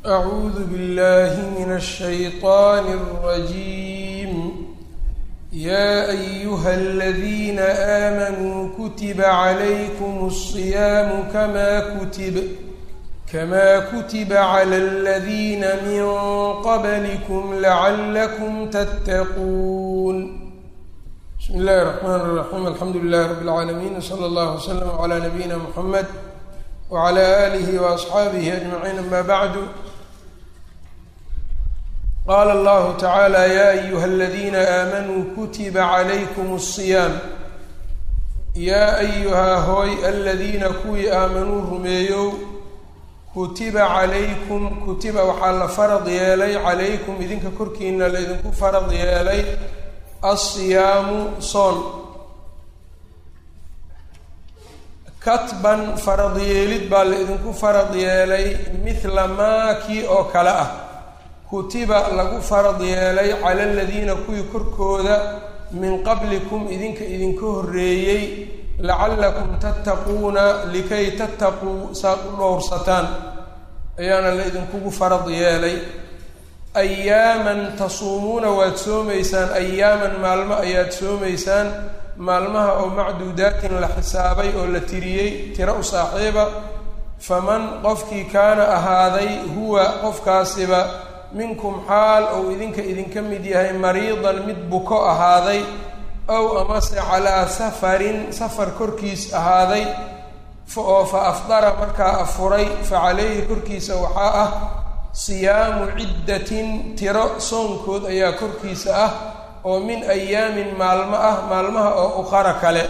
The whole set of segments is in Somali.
أعوذ بالله من الشيطان الرجيم يا أيها الذين آمنوا كتب عليكم الصيام كما كتب كما كتب على الذين من قبلكم لعلكم تتقون بسم الله الرحمن الرحيم الحمد لله رب العالمين وصلى الله وسلم على نبينا محمد وعلى آله وأصحaabihi أجمعين أما بعد qال الله تعالى يا أيها الذين آمنوا كتب عليكم الصيام yaa أyuhaa hooy aladiina kuwii aamanuu rumeeyow kutiba calaykum kutiba waxaa la farad yeelay calaykum idinka korkiina laydinku farad yeelay alsiyaamu soon katban farad yeelid baa la idinku farad yeelay mithla maa kii oo kale ah kutiba lagu farad yeelay cala aladiina kuwii korkooda min qablikum idinka idinka horreeyey lacallakum tattaquuna likay tattaquu saad u dhowrsataan ayaana la idinkugu farad yeelay ayaaman tasuumuuna waad soomaysaan ayaaman maalmo ayaad soomaysaan maalmaha oo macduudaatin la xisaabay oo la tiriyey tiro u saaxiiba faman qofkii kaana ahaaday huwa qofkaasiba minkum xaal ou idinka idinka mid yahay mariidan mid buko ahaaday ow amase calaa safarin safar korkiis ahaaday oo fa afdara markaa afuray fa calayhi korkiisa waxaa ah siyaamu ciddatin tiro soonkood ayaa korkiisa ah oo min ayaamin maalmo ah maalmaha oo uqara kale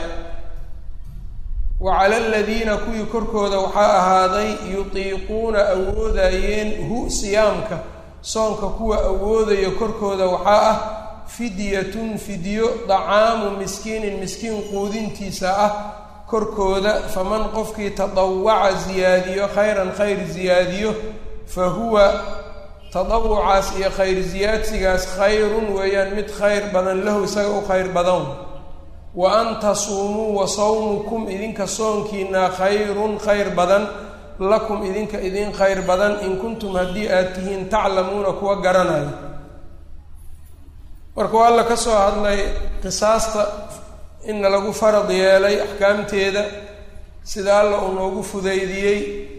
wa cala aladiina kuwii korkooda waxaa ahaaday yutiiquuna awoodayeen hu siyaamka soonka kuwa awoodayo korkooda waxaa ah fidyatun fidyo dacaamu miskiinin miskiin quudintiisa ah korkooda faman qofkii tadawaca ziyaadiyo khayran khayr ziyaadiyo fa huwa tadawucaas iyo khayr siyaadsigaas khayrun weeyaan mid khayr badan lahu isaga u khayr badan wa an tasuumuu wa sawmukum idinka soonkiina khayrun khayr badan lakum idinka idin khayr badan in kuntum haddii aad tihiin taclamuuna kuwa garanayo marka waa alla ka soo hadlay qisaasta inna lagu farad yeelay axkaamteeda sida alla uu noogu fudaydiyey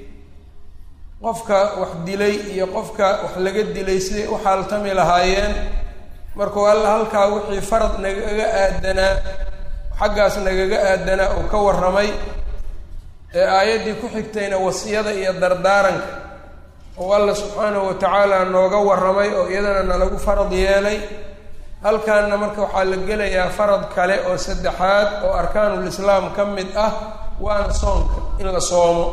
qofka wax dilay iyo qofka wax laga dilay siday u xaaltami lahaayeen markuu alla halkaa wixii farad nagaga aadanaa xaggaas nagaga aadanaa uu ka warramay ee aayaddii ku xigtayna wasiyada iyo dardaaranka oo alla subxaanahu wa tacaala nooga warramay oo iyadana nalagu farad yeelay halkaanna marka waxaa la gelayaa farad kale oo saddexaad oo arkaanul islaam ka mid ah waana soonka in la soomo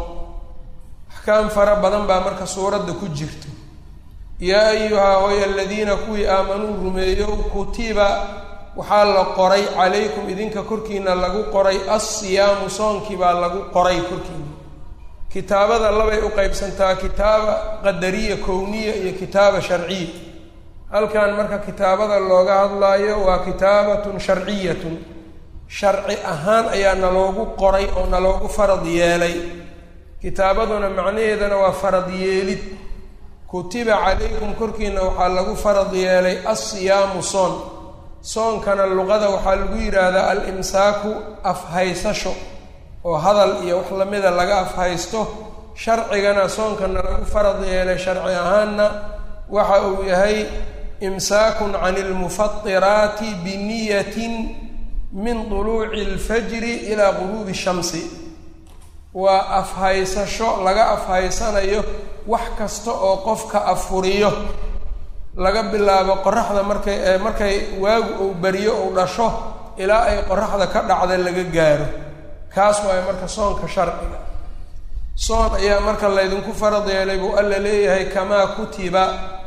axkaam fara badan baa marka suuradda ku jirto yaa ayuhaa hoy aladiina kuwii aamanuu rumeeyo kutiba waxaa la qoray calaykum idinka korkiina lagu qoray alsiyaamu soonkii baa lagu qoray korkiina kitaabada labay u qeybsantaa kitaaba qadariya kowniya iyo kitaaba sharciya halkan marka kitaabada looga hadlaayo waa kitaabatun sharciyatun sharci ahaan ayaa naloogu qoray oo naloogu farad yeelay kitaabaduna macnaheedana waa farad yeelid kutiba calaykum korkiina waxaa lagu farad yeelay alsiyaamu soon soonkana luqada waxaa lagu yidhaahdaa al-imsaaku afhaysasho oo hadal iyo wax lamida laga afhaysto sharcigana soonkana lagu farad yeelay sharci ahaanna waxa uu yahay imsaakun can ilmufatiraati biniyatin min duluuci alfajri ilaa guruubi shamsi waa afhaysasho laga afhaysanayo wax kasta oo qofka afuriyo laga bilaabo qoraxda markay markay waagu uu beriyo uu dhasho ilaa ay qoraxda ka dhacda laga gaaro kaas waayo marka soonka sharciga soon ayaa marka laydinku farad yeelay buu alla leeyahay kamaa kutiba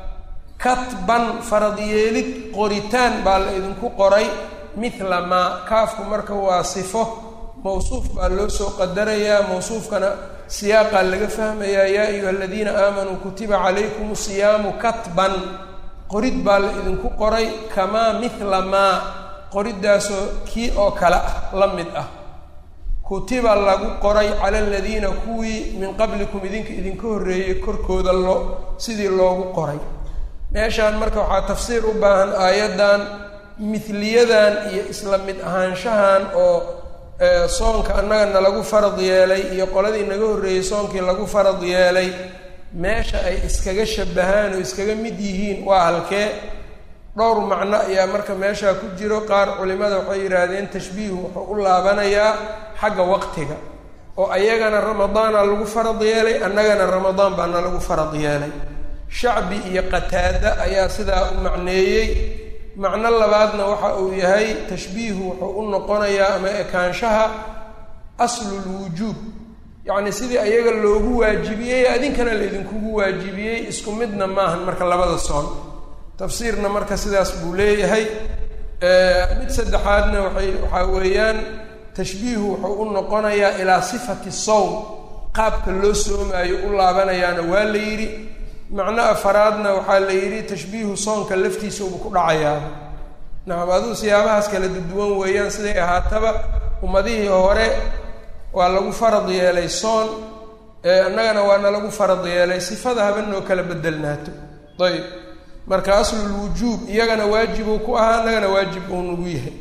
katban farad yeelid qoritaan baa la idinku qoray mithla maa kaafku marka waa sifo mawsuuf baa loo soo qadarayaa mawsuufkana siyaaqaa laga fahmayaa yaa ayuha aladiina aamanuu kutiba calaykum siyaamu katban qorid baa la idinku qoray kamaa mithla maa qoriddaasoo kii oo kale ah la mid ah kutiba lagu qoray cala aladiina kuwii min qablikum idinka idinka horreeyey korkooda loo sidii loogu qoray meeshaan marka waxaa tafsiir u baahan aayaddan mithliyadan iyo isla mid ahaanshahan oo soonka annagana lagu farad yeelay iyo qoladii naga horreeyey soonkii lagu farad yeelay meesha ay iskaga shabahaan oo iskaga mid yihiin waa halkee dhowr macno ayaa marka meeshaa ku jiro qaar culimada waxay yidhaahdeen tashbiihu wuxuu u laabanayaa xagga waqtiga oo ayagana ramadaana lagu farad yeelay annagana ramadaan baana lagu farad yeelay shacbi iyo qataada ayaa sidaa u macneeyey macno labaadna waxa uu yahay tashbiihu wuxuu u noqonayaa ama ekaanshaha aslulwujuub yacni sidii ayaga loogu waajibiyey adinkana laydinkugu waajibiyey isku midna maahan marka labada soon tafsiirna marka sidaas buu leeyahay mid saddexaadna waay waxaa weeyaan tashbiihu wuxuu u noqonayaa ilaa sifati sowm qaabka loo soomaayo u laabanayaana waa la yidhi macno afaraadna waxaa la yidhi tashbiihu soonka laftiisa uba ku dhacayaa nacam aduu siyaabahaas kala duduwan weeyaan siday ahaataba ummadihii hore waa lagu farad yeelay soon annagana waana lagu farad yeelay sifada haba noo kala bedelnaato ayb marka aslulwujuub iyagana waajibuu ku ahaa annagana waajib uu nagu yahay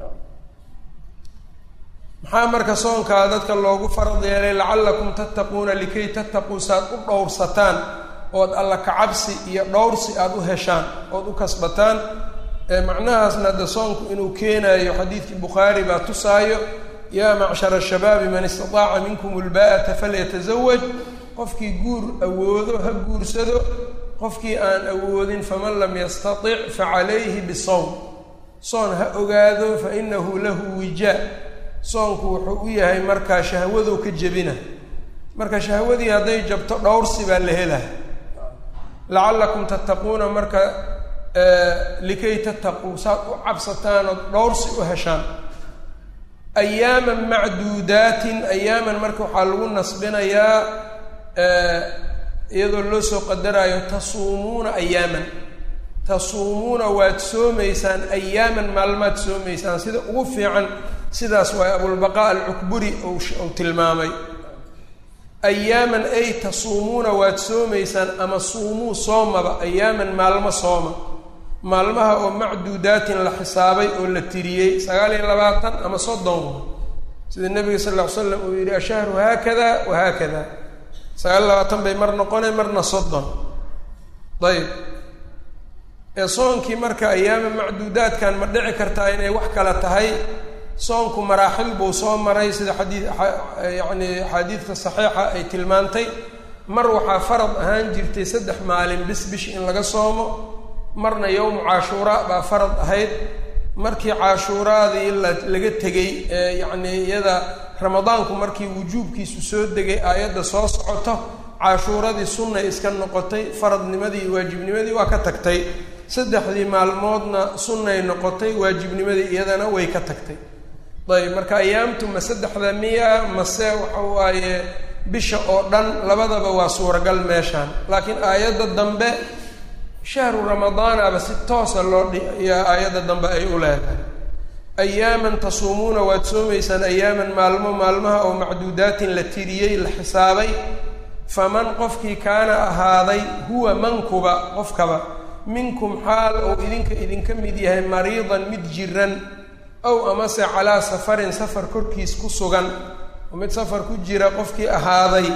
maxaa marka soonkaa dadka loogu farad yeelay lacallakum tattaquuna likay tattaquu saaad u dhowrsataan ood alla kacabsi iyo dhowrsi aada u heshaan ood u kasbataan macnahaasna de soonku inuu keenayo xadiidkii bukhaari baa tusaayo yaa macshara shabaabi man istataaca minkum ulbaa'ata falyatazawaj qofkii guur awoodo ha guursado qofkii aan awoodin faman lam yastatic facalayhi bisawm soon ha ogaado fa inahu lahu wijaa soonku wuxuu u yahay markaa shahwadow ka jebina marka shahwadii hadday jabto dhowrsi baa la helaa lacallakum tattaquuna marka likay tattaquu saad u cabsataan ood dhowrsi u heshaan ayaaman macduudaatin ayaaman marka waxaa lagu nasbinayaa iyadoo loo soo qadaraayo tasuumuuna ayaaman tasuumuuna waad soomaysaan ayaaman maalmaad soomaysaan sida ugu fiican sidaas waay abulbaqaa alcukburi uu tilmaamay ayaaman ay tasuumuuna waad soomaysaan ama suumuu soomaba ayaaman maalmo sooma maalmaha oo macduudaatin la xisaabay oo la tiriyey sagaal iyo labaatan ama soddon sida nabiga sal ll ly slam uu yidhi ashahru haakada wa haakada sagaal iyo labaatan bay mar noqonay marna soddon ayb ee soonkii marka ayaama macduudaadkan ma dhici kartaa inay wax kala tahay soonku maraaxil buu soo maray sida xadii yacni axaadiidka saxiixa ay tilmaantay mar waxaa farad ahaan jirtay saddex maalin bis bish in laga soomo marna yowmu caashuuraa baa farad ahayd markii caashuuraadii la laga tegey ee yacnii iyada ramadaanku markii wujuubkiisu soo degay aayadda soo socoto caashuuradii sunnay iska noqotay faradnimadii iyo waajibnimadii waa ka tagtay saddexdii maalmoodna sunnay noqotay waajibnimadii iyadana way ka tagtay ayb marka ayaamtu ma saddexda miya mase waxa waaye bisha oo dhan labadaba waa suuragal meeshaan laakiin aayadda dambe shahru ramadaanaba si toosa loo dhiyaa aayadda dambe ay u leedahay ayaaman tasuumuuna waad soomaysaan ayaaman maalmo maalmaha oo macduudaatin la tiriyey la xisaabay faman qofkii kaana ahaaday huwa mankuba qofkaba minkum xaal ou idinka idinka mid yahay mariidan mid jiran ow amase calaa safarin safar korkiis ku sugan oo mid safar ku jira qofkii ahaaday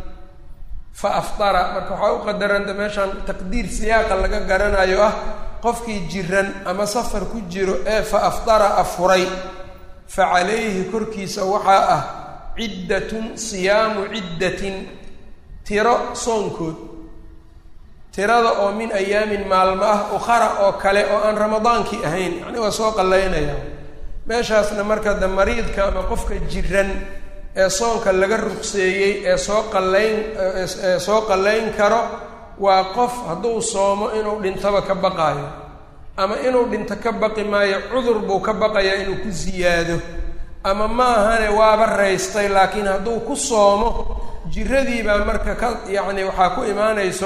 fa aftara marka waxaa u qadaranta meeshaan taqdiir siyaaqa laga garanayo ah qofkii jiran ama safar ku jiro ee fa aftara afuray fa calayhi korkiisa waxaa ah ciddatun siyaamu ciddatin tiro soonkood tirada oo min ayaamin maalmo ah ukhara oo kale oo aan ramadaankii ahayn yacni waa soo qallaynaya meeshaasna marka de mariidka ama qofka jiran ee soonka laga ruqseeyey ee soo qallayn ee soo qallayn karo waa qof hadduu soomo inuu dhintaba ka baqaayo ama inuu dhinto ka baqi maayo cudur buu ka baqayaa inuu ku siyaado ama ma ahane waaba raystay laakiin hadduu ku soomo jiradii baa marka ka yacni waxaa ku imaanayso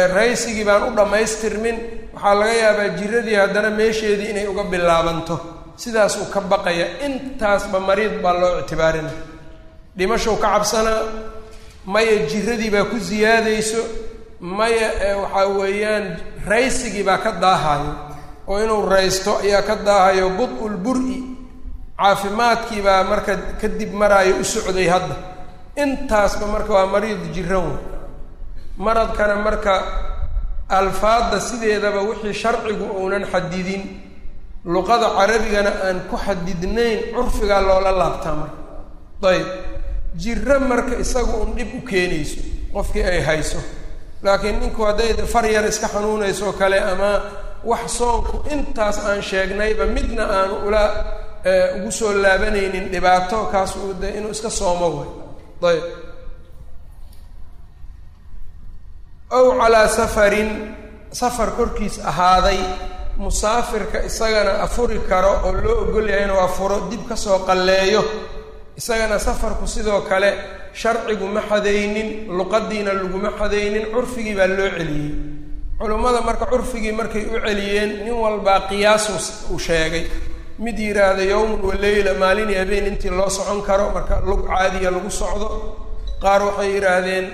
raysigii baan u dhammaystirmin waxaa laga yaabaa jiradii haddana meesheedii inay uga bilaabanto sidaasuu ka baqaya intaasba mariid baa loo ictibaarinaya dhimashow ka cabsanaa maya jiradii baa ku siyaadayso maya waxaa weeyaan raysigii baa ka daahayo oo inuu raysto ayaa ka daahayo bud-ul bur-i caafimaadkii baa marka kadib maraayo u socday hadda intaasba marka waa mariid jiran wey maradkana marka alfaadda sideedaba wixii sharcigu uunan xadidin luqada carabigana aan ku xadidnayn curfigaa loola laabtaa marka ayb jiro marka isaga un dhib u keenayso qofkii ay hayso laakiin ninku hadday far yar iska xanuunayso kale ama wax soonku intaas aan sheegnayba midna aanu ula ugu soo laabanaynin dhibaato kaas uu de inuu iska soomo way ayb ow calaa safarin safar korkiis ahaaday musaafirka isagana afuri karo oo loo ogol yahay inuu afuro dib kasoo qalleeyo isagana safarku sidoo kale sharcigu ma xadaynin luqadiina laguma xadaynin curfigii baa loo celiyey culummada marka curfigii markay u celiyeen nin walbaa qiyaasu uu sheegay mid yidhaahda yowmun wa leyla maalin iyo habeen intii loo socon karo marka lug caadiya lagu socdo qaar waxay yidhaahdeen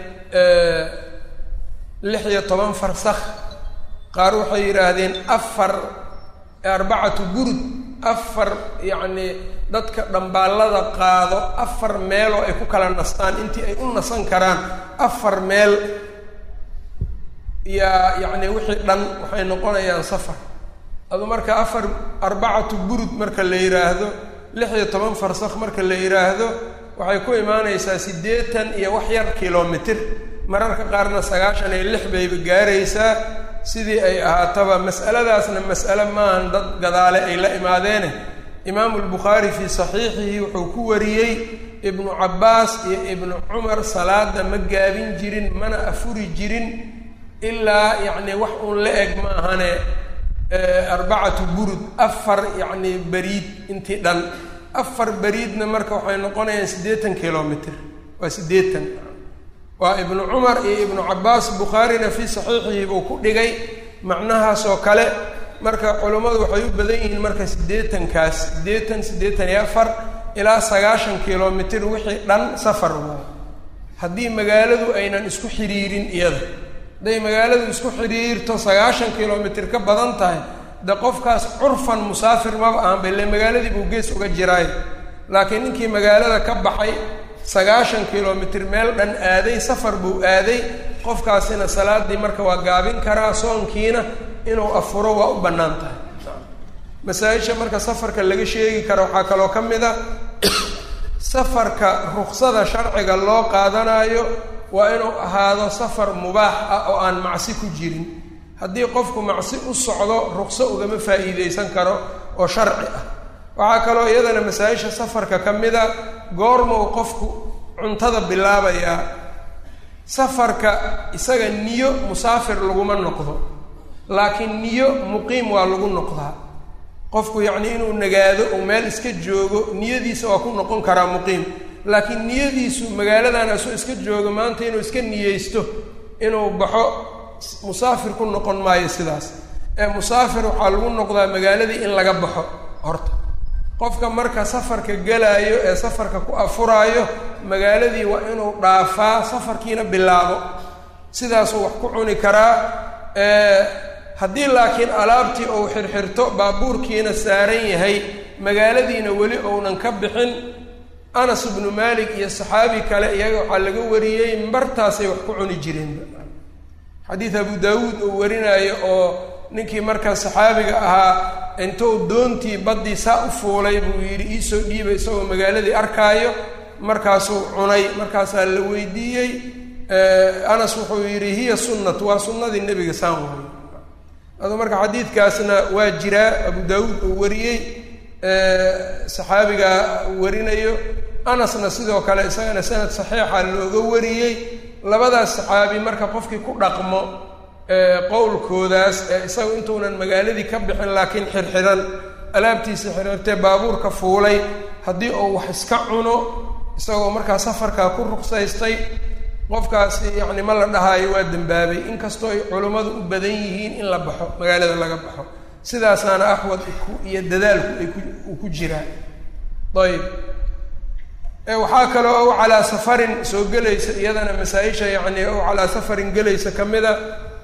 lix iyo toban farsakh qaar waxay yidhaahdeen afar arbacatu burud afar yacni dadka dhambaallada qaado afar meeloo ay ku kala nastaan intii ay u nasan karaan afar meel yaa yacni wixii dhan waxay noqonayaan safar adu marka afar arbacatu burud marka la yidhaahdo lix iyo toban farsakh marka la yidhaahdo waxay ku imaanaysaa siddeetan iyo wax yar kilomitr mararka qaarna sagaashan iyo lix bayba gaaraysaa sidii ay ahaataba mas'aladaasna mas'ale maahan dad gadaale ay la imaadeene imaamu lbukhaari fii saxiixihi wuxuu ku wariyey ibnu cabbaas iyo ibnu cumar salaada ma gaabin jirin mana afuri jirin ilaa yacni wax uun la eg maahane arbacatu burud afar yacni beriid intii dhan afar beriidna marka waxay noqonayaan siddeetan kilomitr waa siddeetan waa ibnu cumar iyo ibnu cabbaas bukhaarina fii saxiixihi buu ku dhigay macnahaasoo kale marka culummadu waxay u badan yihiin marka siddeetankaas siddeetan siddeetan iyo afar ilaa sagaashan kilomitr wixii dhan safar waayo haddii magaaladu aynan isku xidhiirin iyada hadday magaaladu isku xidhiirto sagaashan kilomitr ka badan tahay de qofkaas curfan musaafir maba ahanba ile magaaladii buu gees uga jiraay laakiin ninkii magaalada ka baxay sagaashan kilomitr meel dhan aaday safar buu aaday qofkaasina salaadii marka waa gaabin karaa soonkiina inuu afuro waa u bannaan tahay masaa-isha marka safarka laga sheegi karo waxaa kaloo ka mid a safarka ruksada sharciga loo qaadanayo waa inuu ahaado safar mubaax ah oo aan macsi ku jirin haddii qofku macsi u socdo rukso ugama faa'iideysan karo oo sharci ah waxaa kaloo iyadana masaa-isha safarka ka mid a goormuu qofku cuntada bilaabayaa safarka isaga niyo musaafir laguma noqdo laakiin niyo muqiim waa lagu noqdaa qofku yacni inuu nagaado uu meel iska joogo niyadiisa waa ku noqon karaa muqiim laakiin niyadiisu magaaladan asoo iska joogo maanta inuu iska niyeysto inuu baxo musaafir ku noqon maayo sidaas ee musaafir waxaa lagu noqdaa magaaladii in laga baxo horta qofka marka safarka gelaayo ee safarka ku afuraayo magaaladii waa inuu dhaafaa safarkiina bilaabo sidaasuu wax ku cuni karaa haddii laakiin alaabtii uu xirxirto baabuurkiina saaran yahay magaaladiina weli ounan ka bixin anas ibnu maalik iyo saxaabi kale iyaga waxaa laga wariyey martaasay wax ku cuni jireen xadiid abu daawuud uu warinaayo oo ninkii markaa saxaabiga ahaa intuu doontii baddii saa u fuulay buu yidhi iisoo dhiibay isagoo magaaladii arkaayo markaasuu cunay markaasaa la weydiiyey anas wuxuu yidhi hiya sunnat waa sunnadii nebiga saan waay ado marka xadiidkaasna waa jiraa abu daawuud uu wariyey saxaabiga warinayo anasna sidoo kale isagana sanad saxiixa looga wariyey labadaas saxaabi marka qofkii ku dhaqmo qowlkoodaas ee isagu intuunan magaaladii ka bixin laakiin xirxiran alaabtiisa xirxirtee baabuurka fuulay haddii uu wax iska cuno isagoo markaa safarkaa ku ruqsaystay qofkaasi yacni ma la dhahaayo waa dembaabay inkastoo ay culummadu u badan yihiin in la baxo magaalada laga baxo sidaasaana axwad iyo dadaalku ay uu ku jiraa ayb waxaa kaloo ow calaa safarin soo gelaysa iyadana masaa-isha yacni ow calaa safarin gelaysa ka mida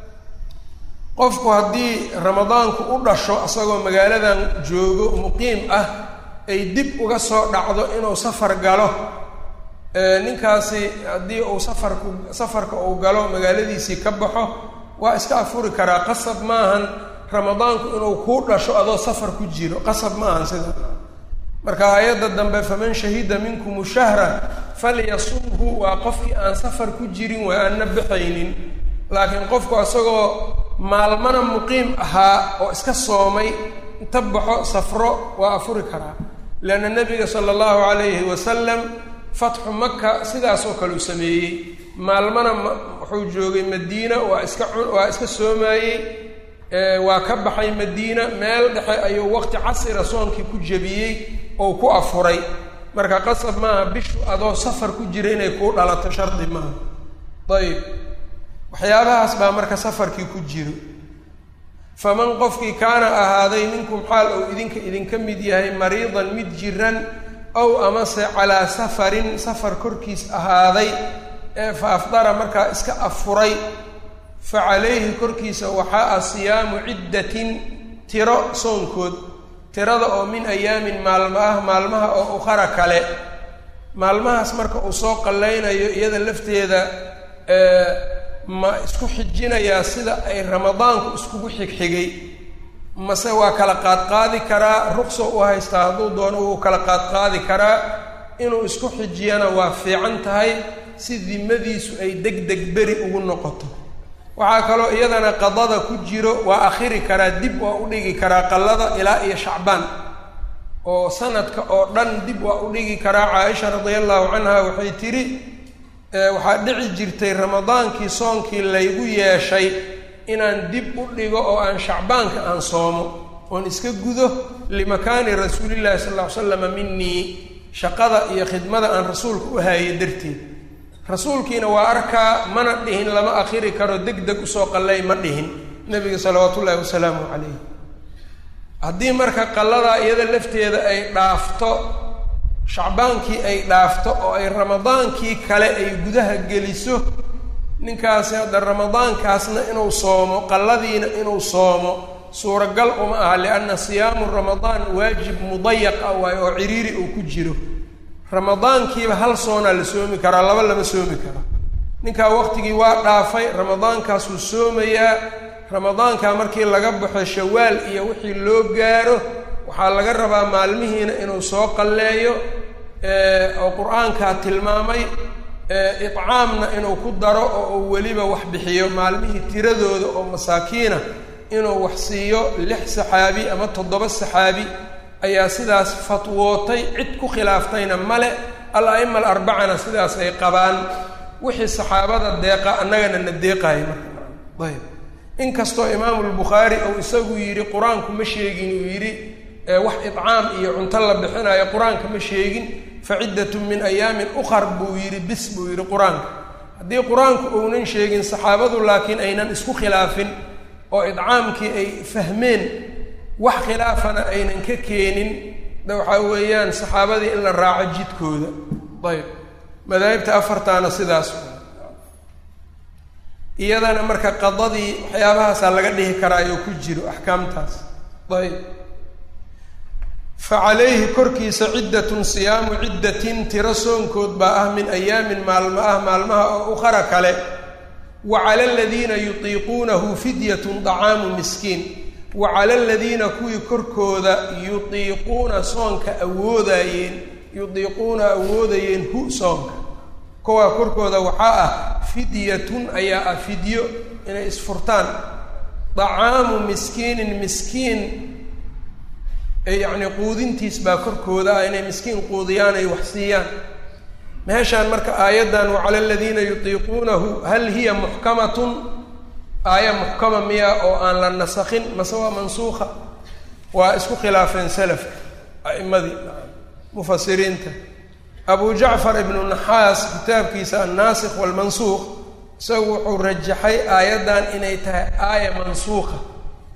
qofku haddii ramadaanku u dhasho isagoo magaaladan joogo muqiim ah ay dib uga soo dhacdo inuu safar galo ninkaasi haddii uu safarku safarka uu galo magaaladiisii ka baxo waa iska afuri karaa qasab maahan ramadaanku inuu kuu dhasho adoo safar ku jiro qasab maahan sida marka aayadda dambe faman shahida minkum shahra falyasumhu waa qofkii aan safar ku jirin waa aanna baxaynin laakiin qofku isagoo maalmana muqiim ahaa oo iska soomay inta baxo safro waa afuri karaa leanna nabiga sala allahu calayhi wasalam fatxu maka sidaasoo kale u sameeyey maalmana wuxuu joogay madiina waa iska waa iska soomaayey waa ka baxay madiina meel dhexe ayuu waqti casira soonkii ku jebiyey oo ku afuray marka qasab maaha bishu adoo safar ku jira inay kuu dhalato shardi maaha ayib waxyaabahaas baa marka safarkii ku jiro faman qofkii kaana ahaaday minkum xaal ou idinka idinka mid yahay mariidan mid jiran ow amase calaa safarin safar korkiis ahaaday ee fa afdara markaa iska afuray fa calayhi korkiisa waxaa ah siyaamu ciddatin tiro soonkood tirada oo min ayaamin maalmo ah maalmaha oo ukhara kale maalmahaas marka uu soo qallaynayo iyada lafteeda ma isku xijinayaa sida ay ramadaanku iskugu xigxigay mase waa kala qaadqaadi karaa ruqso u haystaa hadduu doono wuu kala qaadqaadi karaa inuu isku xijiyana waa fiican tahay si dimadiisu ay deg deg beri ugu noqoto waxaa kaloo iyadana qadada ku jiro waa akhiri karaa dib waa u dhigi karaa qallada ilaa iyo shacbaan oo sanadka oo dhan dib waa u dhigi karaa caaisha radia allahu canha waxay tidhi waxaa dhici jirtay ramadaankii soonkii laygu yeeshay inaan dib u dhigo oo aan shacbaanka aan soomo oon iska gudo limakaani rasuulillahi sal ll ly slama minii shaqada iyo khidmada aan rasuulka u haayay darteed rasuulkiina waa arkaa mana dhihin lama akhiri karo deg deg usoo qallay ma dhihin nebiga salawaatu ullaahi wasalaamu calayh haddii marka qalladaa iyada lafteeda ay dhaafto shacbaankii ay dhaafto oo ay ramadaankii kale ay gudaha geliso ninkaasi hadda ramadaankaasna inuu soomo qalladiina inuu soomo suuragal uma aha lianna siyaamu ramadaan waajib mudayaq ah waayo oo ciriiri uu ku jiro ramadaankiiba hal soonaa la soomi karaa laba lama soomi karo ninkaa waqtigii waa dhaafay ramadaankaasuu soomayaa ramadaankaa markii laga baxo shawaal iyo wixii loo gaaro waxaa laga rabaa maalmihiina inuu soo qalleeyo oo qur-aankaa tilmaamay icaamna inuu ku daro oo uu weliba wax bixiyo maalmihii tiradooda oo masaakiina inuu wax siiyo lix saxaabi ama toddoba saxaabi ayaa sidaas fatwootay cid ku khilaaftayna male al a'ima alarbacana sidaas ay qabaan wixii saxaabada deeqa annagana na deeqaaya marka ayb inkastoo imaamu lbukhaari uu isagu yidhi qur-aanku ma sheegin uu yidhi wax idcaam iyo cunto la bixinayo qur-aanka ma sheegin faciddatun min ayaamin ukhar buu yidhi bis buu yidhi qur-aanka haddii qur-aanku uunan sheegin saxaabadu laakiin aynan isku khilaafin oo idcaamkii ay fahmeen wax khilaafana aynan ka keenin da waxaa weeyaan saxaabadii in la raaco jidkooda ayb madaahibta afartaana sidaas iyadana marka qadadii waxyaabahaasaa laga dhihi karaa ayuu ku jiro axkaamtaas ayb fa calayhi korkiisa ciddatun siyaamu ciddatin tiro soonkood baa ah min ayaamin maalmo ah maalmaha oo ukhara kale wa cala aladiina yutiiquunahu fidyatun dacaamu miskiin wa cala aladiina kuwii korkooda yutiiquuna soonka awoodaayeen yutiiquuna awoodayeen hu soonka kuwaa korkooda waxaa ah fidyatun ayaa ah fidyo inay isfurtaan dacaamu miskiinin miskiin yacni quudintiis baa korkooda ah inay miskiin quudiyaan ay wax siiyaan meeshaan marka aayaddan wacala aladiina yutiiquunahu hal hiya muxkamatun aaya muxkama miya oo aan la nasakhin mase waa mansuuqa waa isku khilaafeen salafka a'imadii mufasiriinta abu jacfar ibnu naxaas kitaabkiisa annaasikh waalmansuuq isagu wuxuu rajaxay aayaddan inay tahay aaya mansuuqa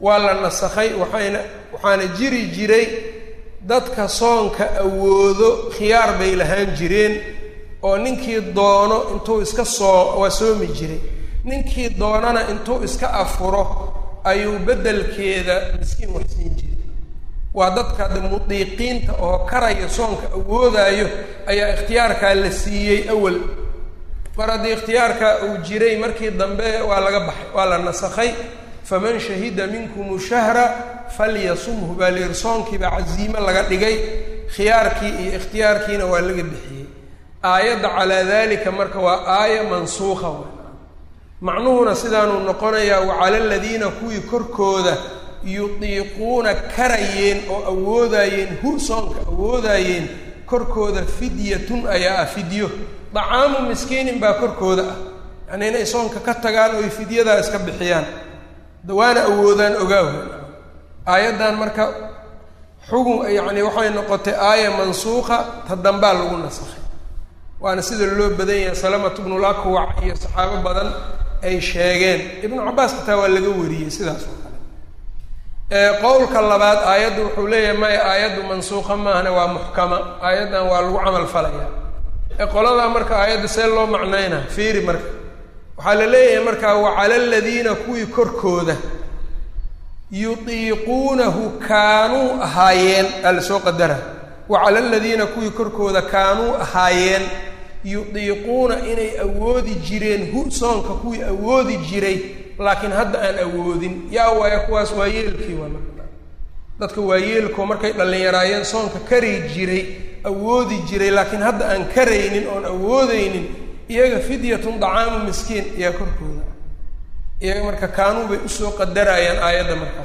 waa la nasakhay waxayna waxaana jiri jiray dadka soonka awoodo khiyaar bay lahaan jireen oo ninkii doono intuu iska soo waa soomi jiray ninkii doonana intuu iska afuro ayuu beddelkeeda miskiin waxsiin jiray waa dadka de mudiiqiinta oo karaya soonka awoodaayo ayaa ikhtiyaarkaa la siiyey awal mar haddii ikhtiyaarkaa uu jiray markii dambe waa laga baxay waa la nasakhay faman shahida minkum shahra falyasumhu baa layidhi soonkiibaa casiimo laga dhigay khiyaarkii iyo ikhtiyaarkiina waa laga bixiyey aayadda calaa dalika marka waa aaya mansuuqa w macnuhuna sidaanuu noqonayaa wacala aladiina kuwii korkooda yudiiquuna karayeen oo awoodayeen hu soonka awoodayeen korkooda fidyatun ayaa ah fidyo dacaamu miskiinin baa korkooda ah yacnii inay soonka ka tagaan oy fidyadaa iska bixiyaan dawaana awoodaan ogaaw aayaddan marka xugun yacni waxay noqotay aaya mansuuqa ta dambaa lagu nasakhay waana sida loo badan yahay salamatu bnul akwac iyo saxaabo badan ay sheegeen ibnu cabbaas xitaa waa laga wariyey sidaas oo kale qowlka labaad aayaddu wuxuu leeyahay maya aayaddu mansuuqa maahna waa muxkama aayaddan waa lagu camal falaya ee qoladaa marka aayadda see loo macnaynaa fiiri marka waxaa la leeyahay markaa wacala aladiina kuwii korkooda yudiiquunahu kaanuu ahaayeen aa la soo qadara wacala aladiina kuwii korkooda kaanuu ahaayeen yudiiquuna inay awoodi jireen hu soonka kuwii awoodi jiray laakiin hadda aan awoodin yaa waaya kuwaas waa yeelkii waa marka dadka waa yeelkoo markay dhallinyaraayeen soonka kari jiray awoodi jiray laakiin hadda aan karaynin oon awoodeynin iyaga fidyatun dacaamu miskiin ayaa korkooda iyaga marka kaanuu bay usoo qadarayaan aayadda markaas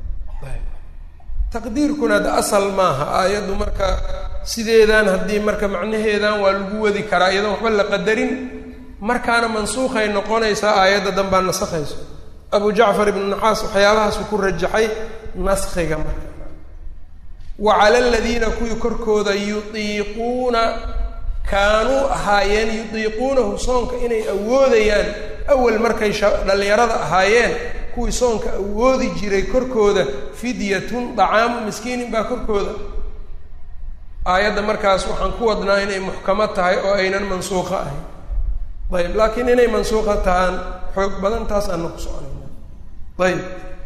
taqdiirkuna de asal maaha aayaddu marka sideedan haddii marka macnaheedan waa lagu wadi karaa iyadoon waxba la qadarin markaana mansuukhay noqonaysaa aayadda danbaa nasakhayso abu jacfar ibnu naxaas waxyaabahaasuu ku rajaxay naskhiga marka wa cala aladiina kuwii korkooda yudiiquuna kaanuu ahaayeen yudiiquunahu soonka inay awoodayaan awal markay dhallinyarada ahaayeen kuwii soonka awoodi jiray korkooda fidyatun dacaamu miskiinin baa korkooda aayadda markaas waxaan ku wadnaa inay muxkamo tahay oo aynan mansuuqo ahayn ayb laakiin inay mansuuqa tahaan xoog badan taas aana ku soconayna ayb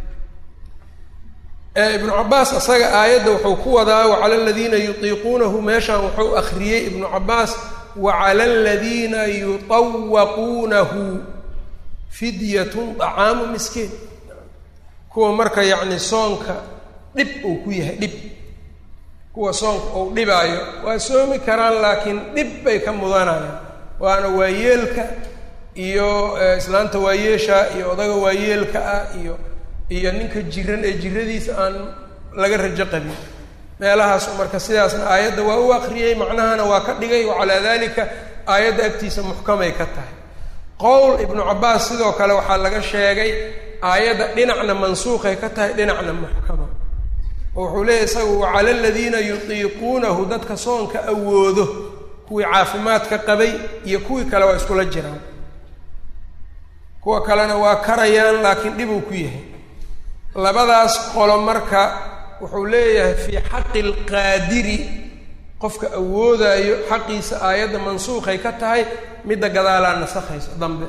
ibnu cabaas asaga aayadda wuxuu ku wadaa wacala aladiina yutiiquunahu meeshaan wuxuu akriyey ibnu cabaas wacala aladiina yutawaquunahu fidyatun dacaamu miskiin kuwa marka yacni soonka dhib uu ku yahay dhib kuwa soonka uu dhibaayo waa soomi karaan laakiin dhib bay ka mudanayaan waana waayeelka iyo islaanta waayeesha iyo odaga waayeelka ah iyo iyo ninka jiran ee jiradiisa aan laga rajo qabin meelahaasu marka sidaasna aayadda waa u akriyey macnahana waa ka dhigay wacalaa dalika aayadda agtiisa muxkamay ka tahay qowl ibnu cabaas sidoo kale waxaa laga sheegay aayadda dhinacna mansuuqay ka tahay dhinacna muxkama oo wuxuu leeyahy isagu wacala aladiina yutiiquunahu dadka soonka awoodo kuwii caafimaadka qabay iyo kuwii kale waa iskula jiraan kuwa kalena waa karayaan laakiin dhibuu ku yahay labadaas qolo marka wuxuu leeyahay fii xaqi alqaadiri qofka awoodaayo xaqiisa aayadda mansuuqay ka tahay midda gadaalaa nasakhaysa dambe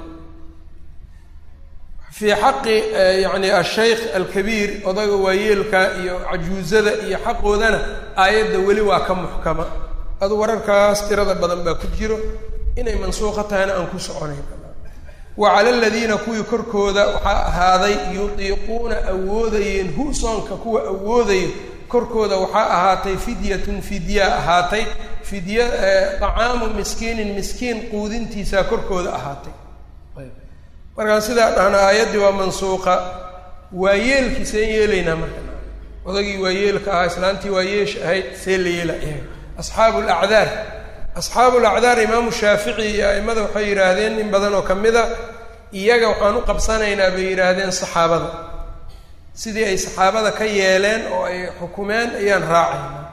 fii xaqi yacni ashaykh alkabiir odaga waayeelka iyo cajuusada iyo xaqoodana aayadda weli waa ka muxkama adu wararkaas tirada badan baa ku jiro inay mansuuqa tahayna aan ku soconayn wa cala aladiina kuwii korkooda waxaa ahaaday yudiiquuna awoodayeen hu soonka kuwa awoodaya korkooda waxaa ahaatay fidyatun fidya ahaatay fidya dacaamu miskiinin miskiin quudintiisaa korkooda ahaatay markaan sidaa dhahna aayaddii waa mansuuqa waa yeelkii seen yeelaynaa marka odagii waa yeelka ahaa islaantii waa yeesh ahayd see la yeela asxaabu lacdaar asxaabu lacdaar imaamu shaafici iyo a'immada waxay yidhaahdeen in badan oo ka mid a iyaga waxaan u qabsanaynaa bay yidhaahdeen saxaabada sidii ay saxaabada ka yeeleen oo ay xukumeen ayaan raacaynaa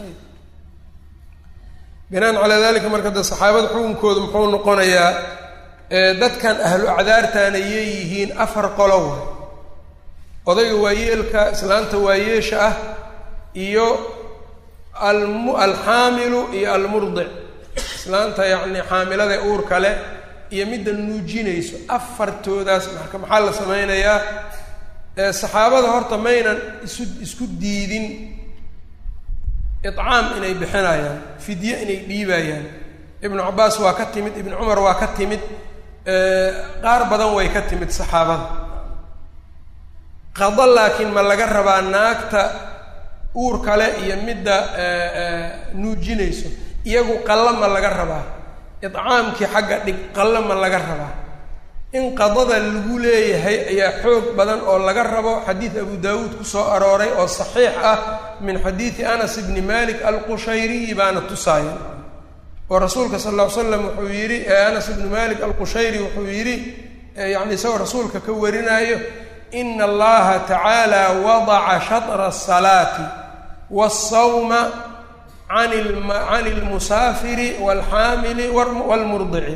binaan calaa dalika marka de saxaabada xukunkooda muxuu noqonayaa dadkan ahlu acdaartaana yeeyihiin afar qolo way odayga waayeelka islaanta waayeesha ah iyo almu alxaamilu iyo almurdic islaanta yacni xaamilada uurka leh iyo midda nuujinayso afartoodaas marka maxaa la sameynayaa saxaabada horta maynan isu isku diidin icaam inay bixinayaan fidye inay dhiibayaan ibnu cabaas waa ka timid ibnu cumar waa ka timid qaar badan way ka timid saxaabada qado laakiin ma laga rabaa naagta uur kale iyo midda nuujinayso iyagu qallo ma laga rabaa idcaamkii xagga dhig qallo ma laga rabaa in qadada lagu leeyahay ayaa xoog badan oo laga rabo xadiid abu daawuud kusoo arooray oo saxiix ah min xadiidi anas ibni malik alqushayriyi baana tusaaya oo rasuulka sal lla ly slam wuxuu yidhi anas ibnu malik alqushayri wuxuu yidhi yani isagoo rasuulka ka warinaayo ina allaha tacaala wadaca shatra asalaati waasawma can can ilmusaafiri walxaamili walmurdici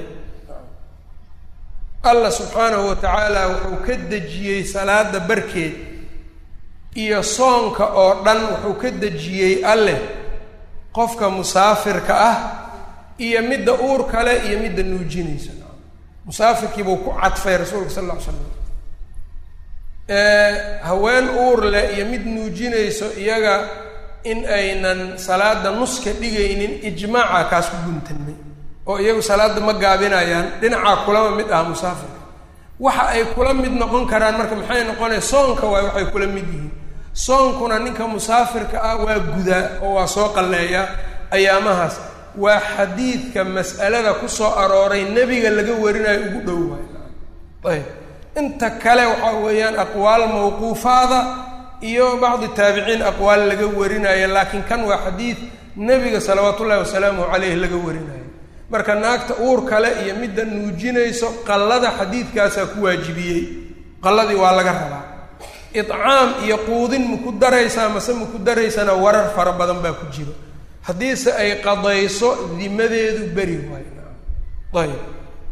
allah subxaanahu wa tacaala wuxuu ka dejiyey salaada barkeed iyo soonka oo dhan wuxuu ka dejiyey alleh qofka musaafirka ah iyo midda uur kale iyo midda nuujinaysa musaafirkii buu ku cadfay rasuulka sal alla ly slam haween uur leh iyo mid nuujinayso iyaga in aynan salaada nuska dhigaynin ijmaaca kaas ku guntanmay oo iyagu salaada ma gaabinayaan dhinacaa kulama mid ah musaafirka waxa ay kula mid noqon karaan marka maxay noqonaya soonka waay waxay kula mid yihiin soonkuna ninka musaafirka ah waa gudaa oo waa soo qalleeyaa ayaamahaas waa xadiidka mas'alada kusoo arooray nebiga laga warinayo ugu dhow waay ayb inta kale waxaa weeyaan aqwaal mawquufaada iyo bacdi taabiciin aqwaal laga warinayo laakiin kan waa xadiid nebiga salawaatu ullahi wasalaamuhu caleyh laga warinayo marka naagta uur kale iyo midda nuujinayso qallada xadiidkaasaa ku waajibiyey qalladii waa laga rabaa idcaam iyo quudin maku daraysaa mase maku daraysana warar fara badan baa ku jiro haddiise ay qadayso dimadeedu beri waayo ayb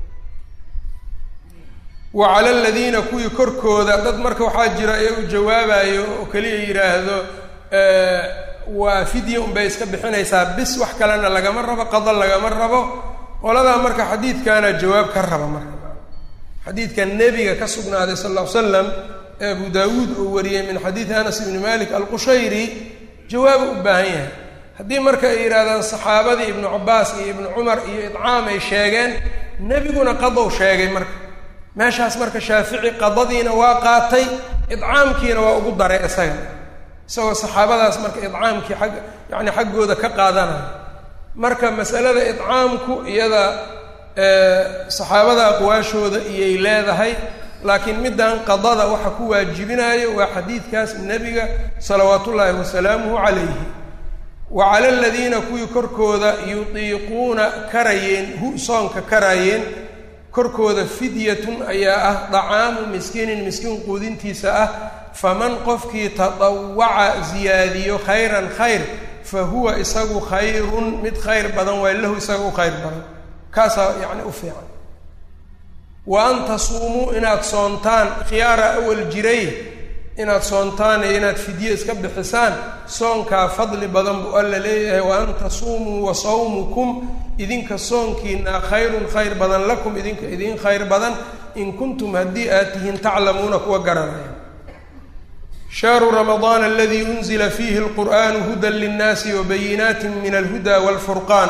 wa cala aladiina kuwii korkooda dad marka waxaa jira iyagu jawaabayo oo keliya yidhaahdo waa fidya unbay iska bixinaysaa bis wax kalena lagama rabo qado lagama rabo qoladaa marka xadiidkaana jawaab ka raba marka xadiidka nebiga ka sugnaaday sal lla ly slam ee abu daawuud uu wariyey min xadiidi anas ibni malik alqushayri jawaaba u baahan yahay haddii marka ay yidhahdaan saxaabadii ibnu cabaas iyo ibnu cumar iyo idcaam ay sheegeen nebiguna qadow sheegay marka meeshaas marka shaafici qadadiina waa qaatay idcaamkiina waa ugu daray isaga isagoo saxaabadaas marka idcaamkii ag yani xaggooda ka qaadanaya marka masalada idcaamku iyada saxaabada aqwaashooda iyay leedahay laakiin middan qadada waxa ku waajibinayo waa xadiidkaas nebiga salawaat ullaahi wasalaamuhu calayhi wa cala aladiina kuwii korkooda yutiiquuna karayeen hu soonka karayeen korkooda fidyatun ayaa ah dacaamu miskiinin miskiin quudintiisa ah faman qofkii tadawaca ziyaadiyo khayran khayr fa huwa isagu khayrun mid khayr badan waay lahu isaga u khayr badan kaasaa yacni u fiican wa an tasuumuu inaad soontaan khiyaara awal jiray inaad soontaan iyo inaad fidye iska bixisaan soonkaa fadli badan buu alla leeyahay wa an tasuumuu wa sawmukum idinka soonkiina khayrun khayr badan lakum idinka idin khayr badan in kuntum haddii aad tihiin taclamuuna kuwa garanaya shahru ramadaana aladii unzila fiihi alqur'aanu hudan linnaasi wabayinaati min alhuda walfurqaan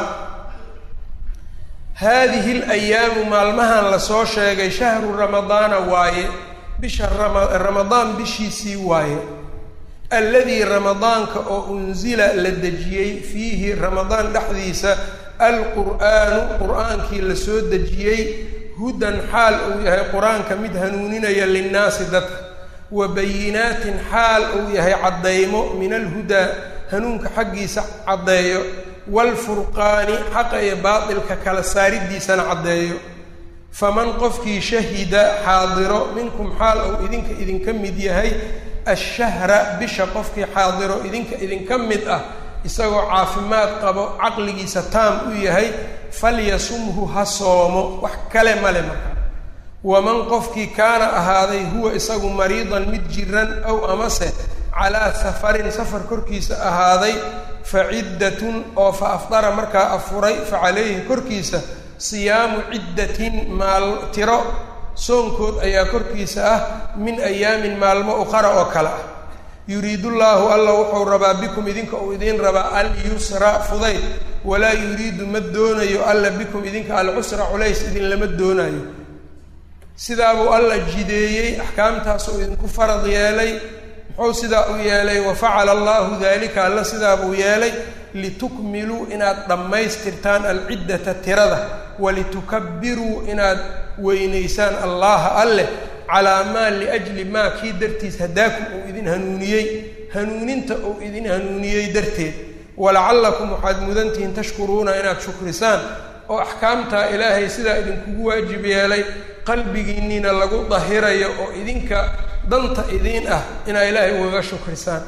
haadihi alayaamu maalmahan lasoo sheegay shahru ramadaana waaye bisha ramadaan bishiisii waaye alladii ramadaanka oo unsila la dejiyey fiihi ramadaan dhexdiisa alqur'aanu qur-aankii la soo dejiyey hudan xaal uu yahay qur-aanka mid hanuuninaya linnaasi dadka wa bayinaatin xaal uu yahay caddaymo min alhudaa hanuunka xaggiisa caddeeyo waalfurqaani xaqa iyo baatilka kala saaridiisana caddeeyo faman qofkii shahida xaadiro minkum xaal uu idinka idinka mid yahay ashahra bisha qofkii xaadiro idinka idinka mid ah isagoo caafimaad qabo caqligiisa taam u yahay falyasumhu ha soomo wax kale male marka waman qofkii kaana ahaaday huwa isagu mariidan mid jiran aw amase calaa safarin safar korkiisa ahaaday fa ciddatun oo fa afdara markaa afuray fa calayhi korkiisa siyaamu ciddatin maal tiro soonkood ayaa korkiisa ah min ayaamin maalmo uqara oo kale ah yuriidullaahu alla wuxuu rabaa bikum idinka uu idiin rabaa alyusra fudayd walaa yuriidu ma doonayo alla bikum idinka alcusra culays idinlama doonayo sidaabuu alla jideeyey axkaamtaasuu idinku farad yeelay muxuu sidaa u yeelay wafacala allahu dalika alla sidaabuu yeelay litukmiluu inaad dhammaystirtaan alciddata tirada walitukabiruu inaad weynaysaan allaha alleh calaa maa liajli maa kii dartiis hadaakum uu idin hanuuniyey hanuuninta uu idin hanuuniyey darteed walacallakum waxaad mudantihiin tashkuruuna inaad shukrisaan oo axkaamtaa ilaahay sidaa idinkugu waajib yeelay qalbigiinniina lagu dahirayo oo idinka danta idiin ah inaa ilaahay ugaga shukrisaan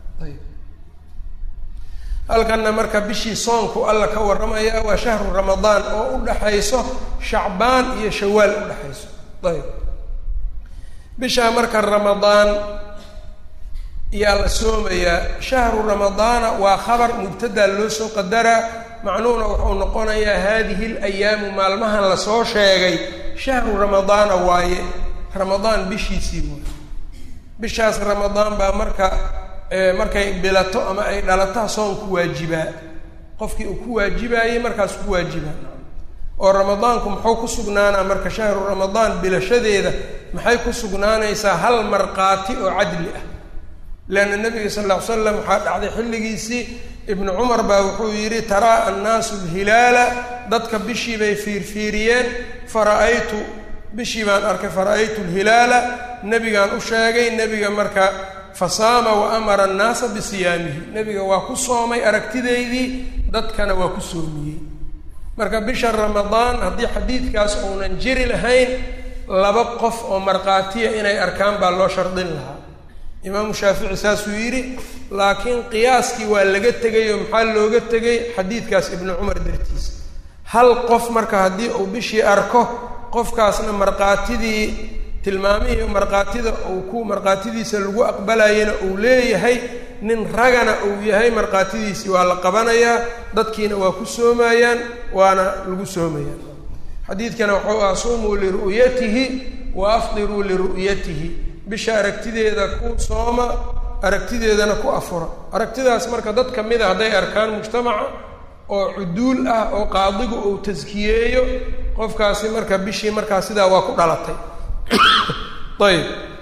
halkanna marka bishii soonku alla ka warramaya waa shahru ramadaan oo u dhaxayso shacbaan iyo shawaal u dhexayso ayb bishaa marka ramadaan yaa la soomayaa shahru ramadaana waa khabar mubtadaa loo soo qadaraa macnuhuna wuxuu noqonayaa haadihi alayaamu maalmahan lasoo sheegay shahru ramadaana waaye ramadaan bishiisii waay bishaas ramadaan baa marka markay bilato ama ay dhalataa soon ku waajibaa qofkii uu ku waajibaayey markaas ku waajibaa oo ramadaanku muxuu ku sugnaanaa marka shahru ramadaan bilashadeeda maxay ku sugnaanaysaa hal markhaati oo cadli ah leanna nabiga sal ll ly slam waxaa dhacday xilligiisii ibnu cumar baa wuxuu yidhi taraa annaasu lhilaala dadka bishii bay fiirfiiriyeen fara-aytu bishii baan arkay fara-aytu lhilaala nebigaan u sheegay nebiga marka fasaama wa amara annaasa bisiyaamihi nebiga waa ku soomay aragtideydii dadkana waa ku soomiyey marka bisha ramadaan haddii xadiidkaas uunan jiri lahayn laba qof oo markhaatiya inay arkaan baa loo shardin lahaa imaamu shaafici saasuu yidhi laakiin qiyaaskii waa laga tegay oo maxaa looga tegay xadiidkaas ibnu cumar dartiisa hal qof marka haddii uu bishii arko qofkaasna markhaatidii tilmaamihii markhaatida uu ku markhaatidiisa lagu aqbalayana uu leeyahay nin ragana uu yahay markhaatidiisii waa la qabanayaa dadkiina waa ku soomayaan waana lagu soomayaan xadiidkana wuxuu ah sumuu liru'yatihi wa afdiruu liru'yatihi bisha aragtideeda ku sooma aragtideedana ku afura aragtidaas marka dad ka mida hadday arkaan mujtamaca oo cuduul ah oo qaadigu uu taskiyeeyo qofkaasi marka bishii markaa sidaa waa ku dhalatay ayb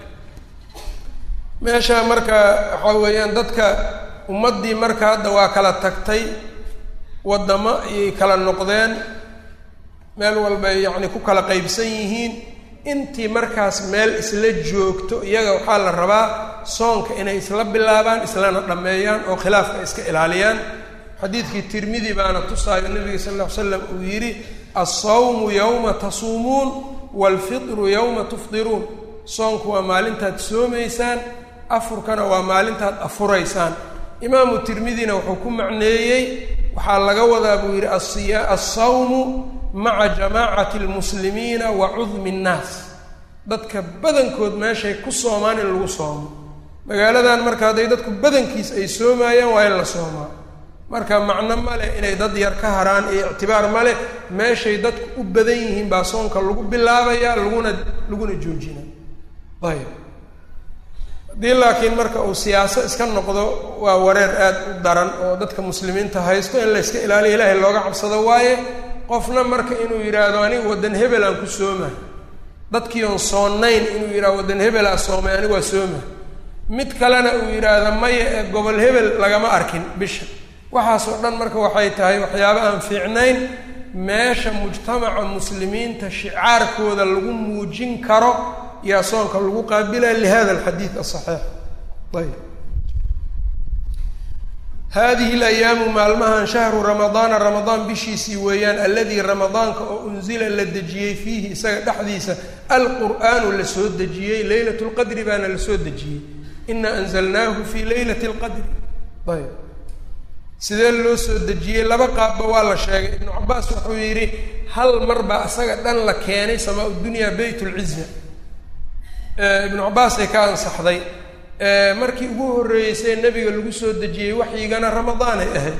meesha marka waxaa weeyaan dadka ummaddii marka hadda waa kala tagtay waddamo ayay kala noqdeen meel walbay yacni ku kala qaybsan yihiin intii markaas meel isla joogto iyaga waxaa la rabaa soonka inay isla bilaabaan islana dhammeeyaan oo khilaafka iska ilaaliyaan xadiidkii tirmidi baana tusaayo nabiga sal ll ly slam uu yidhi alsawmu yowma tasuumuun waalfitru yowma tufdiruun soonku waa maalintaad soomaysaan afurkana waa maalintaad afuraysaan imaamu tirmidina wuxuu ku macneeyey waxaa laga wadaa buu yidhi asiya alsawmu maca jamaacati almuslimiina wa cudmi nnaas dadka badankood meeshay ku soomaan in lagu soomo magaaladan marka hadday dadku badankiis ay soomaayaan waa in la soomaa marka macno ma leh inay dad yar ka haraan iyo ictibaar ma leh meeshay dadku u badan yihiin baa soonka lagu bilaabayaa laguna laguna joojina ayb haddii laakiin marka uu siyaaso iska noqdo waa wareer aad u daran oo dadka muslimiinta haysto in la yska ilaaliyo ilaahay looga cabsado waaye qofna marka inuu yidhaahdo anigu waddan hebel aan ku sooma dadkii oon soonayn inuu yidhahdo waddan hebel aa soomay anigu waa sooma mid kalena uu yidhaahdo maya ee gobol hebel lagama arkin bisha waxaasoo dhan marka waxay tahay waxyaaba aan fiicnayn meesha mujtamaca muslimiinta shicaarkooda lagu muujin karo yaa soonka lagu qaabilaya lihada alxadiid asaxiix ayb hadihi alayaamu maalmahan shahru ramadaana ramadaan bishiisii weeyaan alladii ramadaanka oo unzila la dejiyey fiihi isaga dhexdiisa alqur'aanu la soo dejiyey leylat lqadri baana la soo dejiyey ina anzalnaahu fii leylati lqadri ayb sidee loo soo dejiyey laba qaabba waa la sheegay ibnu cabaas wuxuu yidhi hal mar baa isaga dhan la keenay samaa dunyaa beyt lciza ibnu cabaasay ka ansaxday markii ugu horreysay nebiga lagu soo dejiyey waxyigana ramadaanay ahayd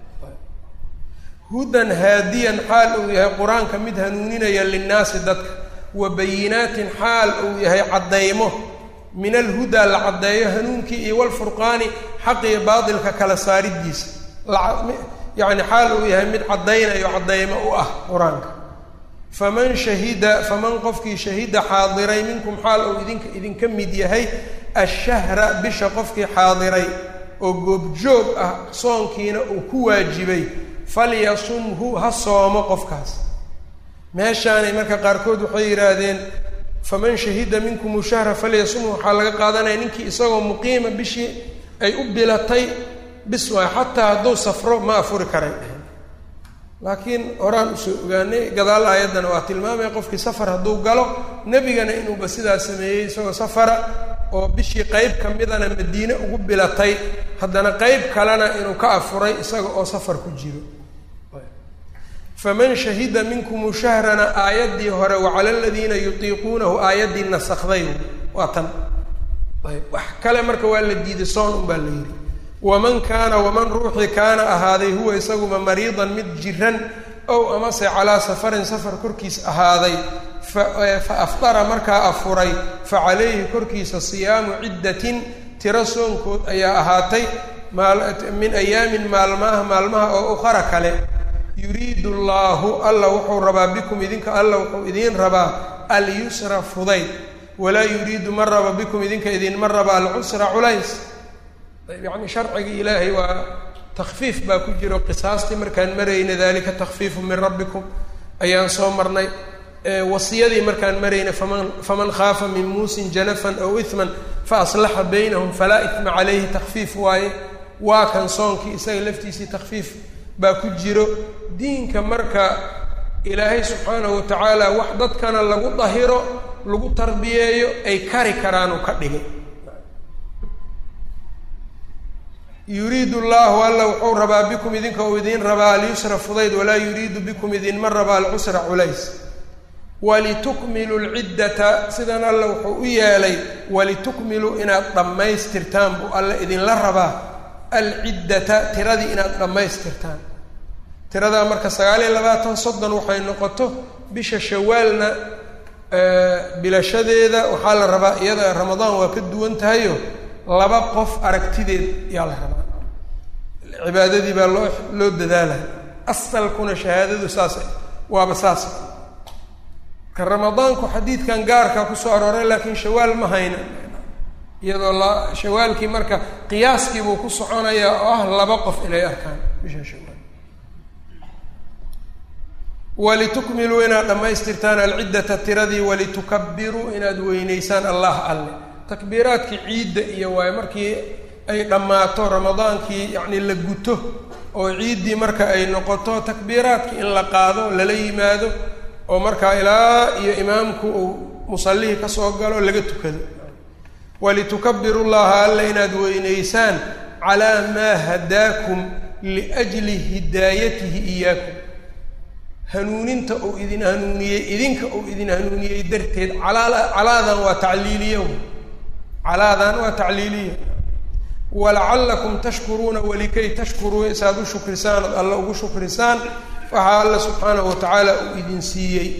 hudan haadiyan xaal uu yahay qur-aanka mid hanuuninaya linnaasi dadka wa bayinaatin xaal uu yahay caddaymo min alhudaa la caddeeyo hanuunkii iyo walfurqaani xaq iyo baatilka kala saaridiisa yacni xaal uu yahay mid caddaynayo caddaymo u ah qur-aanka faman shahida faman qofkii shahida xaadiray minkum xaal uu idinka idinka mid yahay ashahra bisha qofkii xaadiray oo goobjoog ah soonkiina uu ku waajibay falyasumhu ha soomo qofkaas meeshaanay marka qaarkood waxay yidhaahdeen faman shahida minkum shahra falyasumhu waxaa laga qaadanaya ninkii isagoo muqiima bishii ay u bilatay bis waay xataa hadduu safro ma afuri karay laakiin horaan usoo ogaanay gadaal aayaddana waa tilmaamaya qofkii safar hadduu galo nebigana inuuba sidaa sameeyey isagoo safara oo bishii qeyb ka midana madiine ugu bilatay haddana qeyb kalena inuu ka afuray isaga oo safar ku jiro faman shahida minkum shahrana aayaddii hore wacala aladiina yutiiquunahu aayaddii nasakday waa tan ayb wax kale marka waa la diiday soon un baa la yidhi waman kaana waman ruuxii kaana ahaaday huwa isaguma mariidan mid jiran ow amase calaa safarin safar korkiis ahaaday fa afdara markaa afuray fa calayhi korkiisa siyaamu ciddatin tiro soonkood ayaa ahaatay min ayaamin maalmaha maalmaha oo ukhara kale yuriidu allaahu alla wuxuu rabaa bikum idinka alla wuxuu idiin rabaa alyusra fudayd walaa yuriidu ma raba bikum idinka idinma raba alcusra culays yacni sharcigii ilaahay waa takfiif baa ku jiro qisaastii markaan marayna dalika takfiifu min rabbikum ayaan soo marnay wasiyadii markaan marayna faman faman khaafa min muusin janafan aw ihman fa aslaxa baynahum falaa ihma calayhi takfiif waaye waa kan soonkii isaga laftiisii takfiif baa ku jiro diinka marka ilaahay subxaanahu wa tacaala wax dadkana lagu dahiro lagu tarbiyeeyo ay kari karaan uu ka dhigay yuriidu llahu alla wuxuu rabaa bikum idinka uu idiin rabaa alyusra fudayd walaa yuriidu bikum idinma rabaa alcusra culays walitukmiluu lciddata sidan alla wuxuu u yeelay walitukmiluu inaad dhammaystirtaan buu alla idinla rabaa alciddata tiradii inaad dhammaystirtaan tiradaa marka sagaal iyo labaatan soddon waxay noqoto bisha shawaalna bilashadeeda waxaa la rabaa iyada ramadaan waa ka duwan tahayo laba qof aragtideed yaa la rabaa cibaadadii baa loo loo dadaalaya asalkuna shahaadadu saasa waaba saas ka ramadaanku xadiidkan gaarkaa kusoo arooray laakiin shawaal ma hayna iyadoo la shawaalkii marka qiyaaskii buu ku soconayaa oo ah laba qof inay arkaan bisha shawaal walitukmiluu inaad dhammaystirtaan alciddata tiradii walitukabiruu inaad weyneysaan allah alle takbiiraadkii ciidda iyo waayo markii ay dhammaato ramadaankii yacni la guto oo ciiddii marka ay noqoto takbiiraadkii in la qaado lala yimaado oo markaa ilaa iyo imaamku uu musallihii ka soo galo laga tukado walitukabiru llaha alla inaad weyneysaan calaa maa hadaakum liajli hidaayatihi iyaakum hanuuninta uu idin hanuuniyey idinka uu idin hanuuniyey darteed calaa calaadan waa tacliiliya calaadan waa tacliiliya walacallakum tashkuruuna walikay tashkuruu saaad u shukrisaan ood alla ugu shukrisaan waxaa alla subxaanahu wa tacaala uu idin siiyey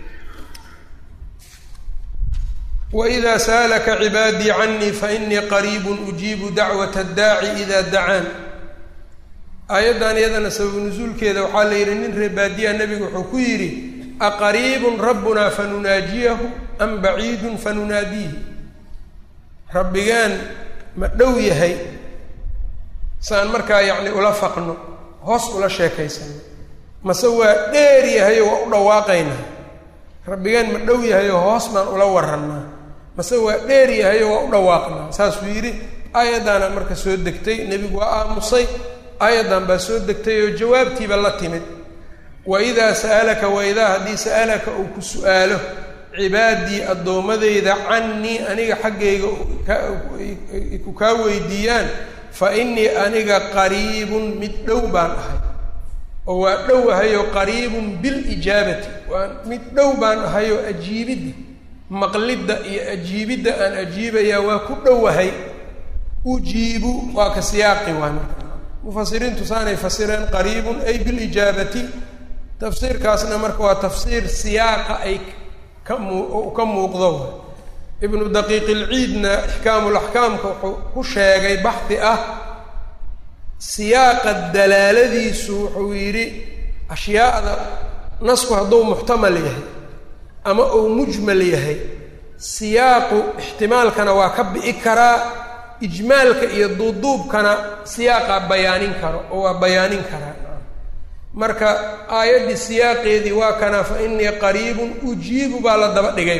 wإida sa'laka cibaadii canii fainii qariib ujiibu dacwaة اdaaci ida dacaan aayaddan iyadana sababu nusuulkeeda waxaa la yidhi nin reebaadiya nebigu wuxuu ku yidhi aqariibun rabbuna fanunaajiyahu am baciidun fanunaadiihi rabbigeen ma dhow yahay saan markaa yacni ula faqno hoos ula sheekaysano mase waa dheer yahayo waa u dhawaaqaynaa rabbigeen ma dhow yahayo hoos baan ula warannaa mase waa dheer yahayo waa u dhawaaqnaa saasuu yidhi aayaddaana marka soo degtay nebigu waa aamusay aayaddan baa soo degtay oo jawaabtiiba la timid wa idaa sa'alaka wa idaa haddii sa'alaka uu ku su'aalo cibaadii addoommadeyda cannii aniga xaggayga ku kaa weydiiyaan fa innii aniga qariibun mid dhow baan ahay oo waa dhow ahayoo qariibun bilijaabati waa mid dhow baan ahayoo ajiibidda maqlidda iyo ajiibidda aan ajiibayaa waa ku dhowahay ujiibu waa ka siyaaqi waay marka mufasiriintu saanay fasireen qariibun ay bilijaabati tafsiirkaasna marka waa tafsiir siyaaqa ay ka muu ka muuqdo ibnu daqiiq ilciidna ixkaamulaxkaamka wuxuu ku sheegay baxdi ah siyaaqa dalaaladiisu wuxuu yidhi ashyaada nasku hadduu muxtamal yahay ama uu mujmal yahay siyaaqu ixtimaalkana waa ka bi'i karaa ijmaalka iyo duuduubkana siyaaqa bayaanin karo oo waa bayaanin karaa marka aayaddii siyaaqeedii waa kana fa inii qariibun ujiibu baa la daba dhigay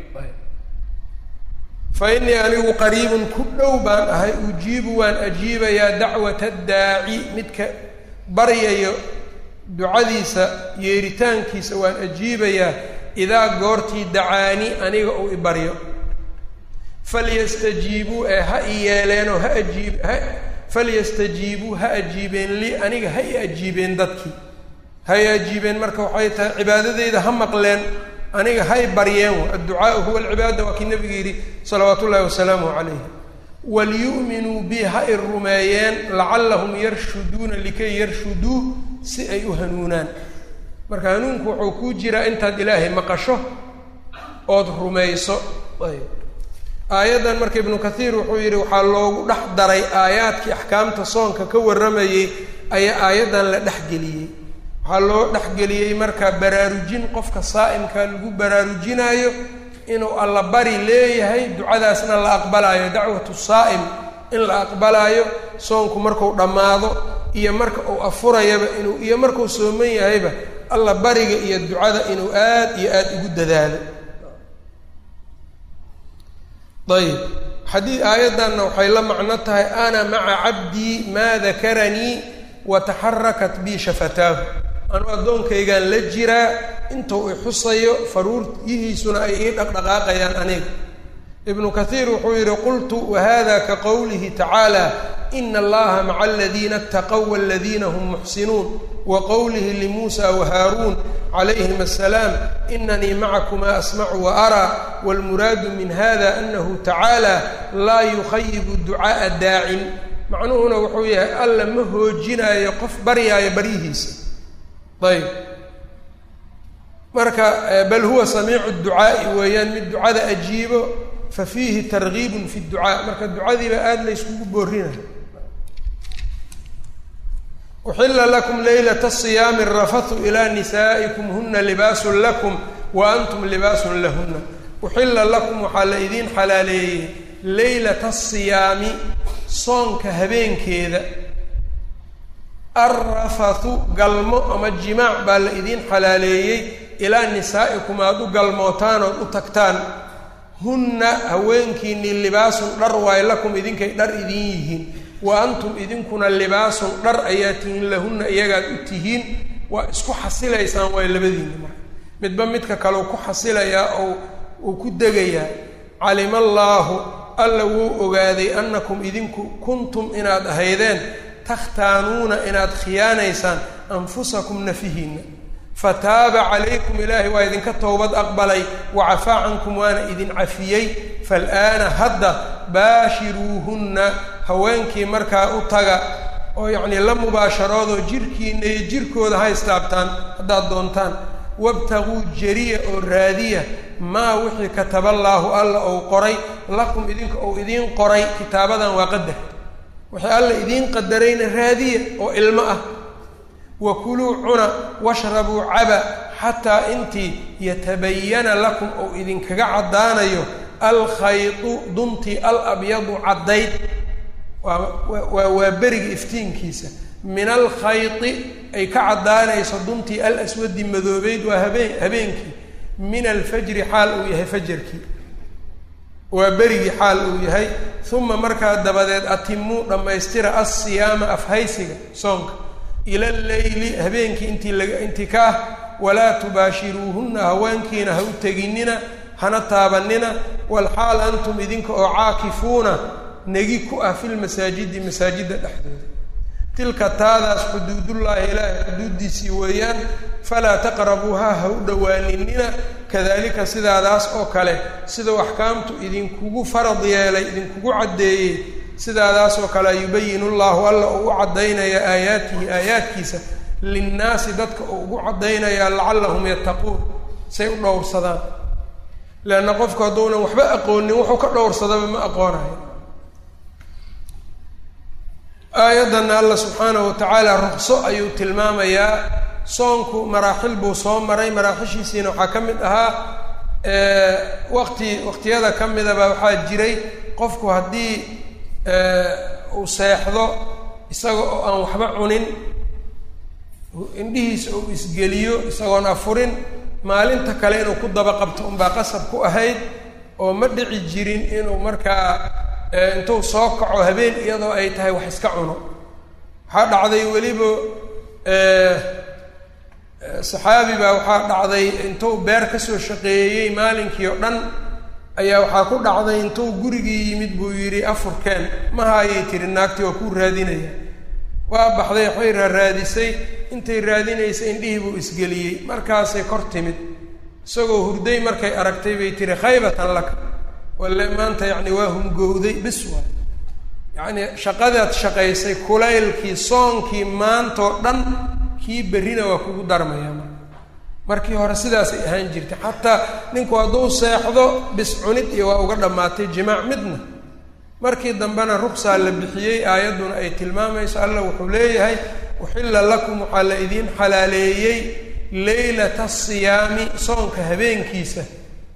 fa inii anigu qariibun ku dhow baan ahay ujiibu waan ajiibayaa dacwata daaci midka baryayo ducadiisa yeeritaankiisa waan ajiibayaa idaa goortii dacaani aniga uu ibaryo falyastajiibuu ee ha i yeeleenoo ha ajiib ha falyastajiibuu ha ajiibeen lii aniga ha i ajiibeen dadkii ha i ajiibeen marka waxay tahay cibaadadeyda ha maqleen aniga hay baryeen adducaau huwa alcibaada waa kii nabiga yidhi salawaatu ullahi wasalaamuh calayh walyu'minuu bi ha i rumeeyeen lacallahum yarshuduuna likay yarshuduu si ay u hanuunaan marka hanuunku wuxuu kuu jiraa intaad ilaahay maqasho ood rumayso aayaddan marka ibnu kathiir wuxuu yidhi waxaa loogu dhex daray aayaadkii axkaamta soonka ka warramayey ayaa aayaddan la dhexgeliyey waxaa loo dhexgeliyey marka baraarujin qofka saa'imka lagu baraarujinaayo inuu allabari leeyahay ducadaasna la aqbalaayo dacwatu saa'im in la aqbalaayo soonku marku dhammaado iyo marka uu afurayaba inuu iyo markuu sooman yahayba alla bariga iyo ducada inuu aad iyo aad ugu dadaalo ayib xadii aayaddanna waxay la macno tahay ana maca cabdii maa dakaranii wa taxarakat bii shafataahu anuu addoonkaygaan la jiraa intuu i xusayo faruuryihiisuna ay ii dhaqdhaqaaqayaan aniga ibnu kathiir wuxuu yidhi qultu wahada ka qowlihi tacaala ina allaha maca aladiina ataqow waladiina hum muxsinuun wa qowlihi limuusa wahaaruun calayhim asalaam inanii macakumaa asmacu wa araa waalmuraadu min hada anahu tacaala laa yukhayibu ducaaa daacin macnuhuna wuxuu yahay alla ma hoojinaayo qof baryaayo baryihiisa ayb marka bal huwa samiicu ducaa'i weeyaan mid ducada ajiibo fa fiihi targiibun fi ducaa marka ducadiiba aada la yskugu boorinayo uxila lakum laylata asiyaami arafathu ilaa nisaa'ikum huna libaasun lakum wa antum libaasun lahuna uxila lakum waxaa la idiin xalaaleeyey laylata asiyaami soonka habeenkeeda alrafathu galmo ama jimaac baa la idiin xalaaleeyey ilaa nisaa'ikum aada u galmootaan ood u tagtaan hunna haweenkiinii libaasun dhar waay lakum idinkay dhar idiin yihiin wa antum idinkuna libaasun dhar ayaa tihiin lahunna iyagaad u tihiin waa isku xasilaysaan waay labadiinni marka midba midka kaleu ku xasilayaa oo uu ku degayaa calima allaahu alla wuu ogaaday annakum idinku kuntum inaad ahaydeen takhtaanuuna inaad khiyaanaysaan anfusakum nafihiinna fataaba calaykum ilaahay waa idinka towbad aqbalay wacafaa cankum waana idin cafiyey fal'aana hadda baashiruuhunna haweenkii markaa u taga oo yacnii la mubaasharoodoo jirkiina iyo jirkooda ha istaabtaan haddaad doontaan wabtaguu jariya oo raadiya maa wixii kataballaahu alla ou qoray lakum idinka ou idiin qoray kitaabadan waa qadar wixii alla idiin qadarayna raadiya oo ilmo ah wa kuluu cuna washrabuu caba xataa intii yatabayana lakum ou idinkaga caddaanayo alkhaydu duntii alabyadu caddayd waa waa beriga iftiinkiisa min alkhayti ay ka caddaanayso duntii alaswadi madoobeyd waa habeen habeenkii min alfajri xaal uu yahay fajarkii waa berigii xaal uu yahay uma markaa dabadeed atimuu dhammaystira alsiyaama afhaysiga soonka ila alleyli habeenkii intii laga intii ka ah walaa tubaashiruuhunna haweenkiina ha u teginina hana taabanina walxaal antum idinka oo caakifuuna negi ku ah filmasaajidi masaajidda dhexdooda tilka taadaas xuduudullaahi ilaahay xuduuddiisii weeyaan falaa taqrabuuhaa ha u dhowaaninina kadalika sidaadaas oo kale sidau axkaamtu idinkugu farad yeelay idinkugu caddeeyey sidaadaas oo kale yubayinu llahu alla uu u caddaynaya aayaatihi aayaadkiisa linnaasi dadka uu ugu caddaynaya lacallahum yattaquun say u dhowrsadaan leanna qofku hadduunan waxba aqoonin wuxuu ka dhowrsadaba ma aqoonayo aayaddanna alla subxaanahu watacaala ruqso ayuu tilmaamayaa soonku maraaxil buu soo maray maraaxishiisiina waxaa ka mid ahaa waqti waqtiyada ka midaba waxaa jiray qofku haddii uu seexdo isaga oo aan waxba cunin indhihiisa uu isgeliyo isagoon afurin maalinta kale inuu ku daba qabto unbaa qasab ku ahayd oo ma dhici jirin inuu markaa intuu soo kaco habeen iyadoo ay tahay wax iska cuno waxaa dhacday weliba saxaabi baa waxaa dhacday intuu beer kasoo shaqeeyey maalinkii oo dhan ayaa waxaa ku dhacday intuu gurigii yimid buu yidhi afurkeen mahaayay tiri naagtii waa kuu raadinaya waa baxday waxay raaraadisay intay raadinaysay indhihii buu isgeliyey markaasay kor timid isagoo hurday markay aragtay bay tiri khaybatan laka walle maanta yacni waa hungowday bis waay yacni shaqadaad shaqaysay kulaylkii soonkii maantoo dhan kii berrina waa kugu darmayaa marka markii hore sidaasay ahaan jirtay xataa ninku hadduu seexdo bis cunid iyo waa uga dhammaatay jimaac midna markii dambena ruksaa la bixiyey aayadduna ay tilmaamayso alla wuxuu leeyahay uxilla lakum waxaa la idiin xalaaleeyey leylata asiyaami soonka habeenkiisa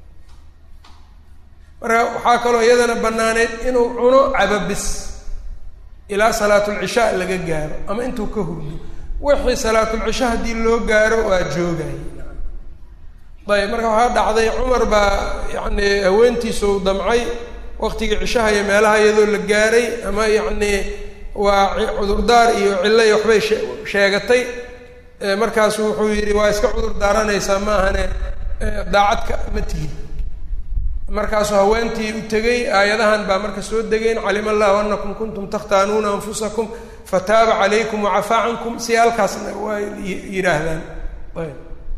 marka waxaa kaloo iyadana bannaaneyd inuu cuno cababis ilaa salaatulcishaa laga gaaro ama intuu ka hurdo wixii salaatulcisha haddii loo gaaro waa joogay ayb marka waxaa dhacday cumar baa yacni haweentiisa u damcay waqtigii cishaha iyo meelaha iyadoo la gaaray ama yacni waa cudurdaar iyo cillo iyo waxbay sheegatay markaasu wuxuu yidhi waa iska cudur daaranaysaa maahane daacadka ma tihin markaasuu haweentii u tegey aayadahan baa marka soo degeen calima allahu anakum kuntum takhtaanuuna anfusakum fataaba calaykum wacafaa cankum si halkaasna waa yidhaahdaan ayb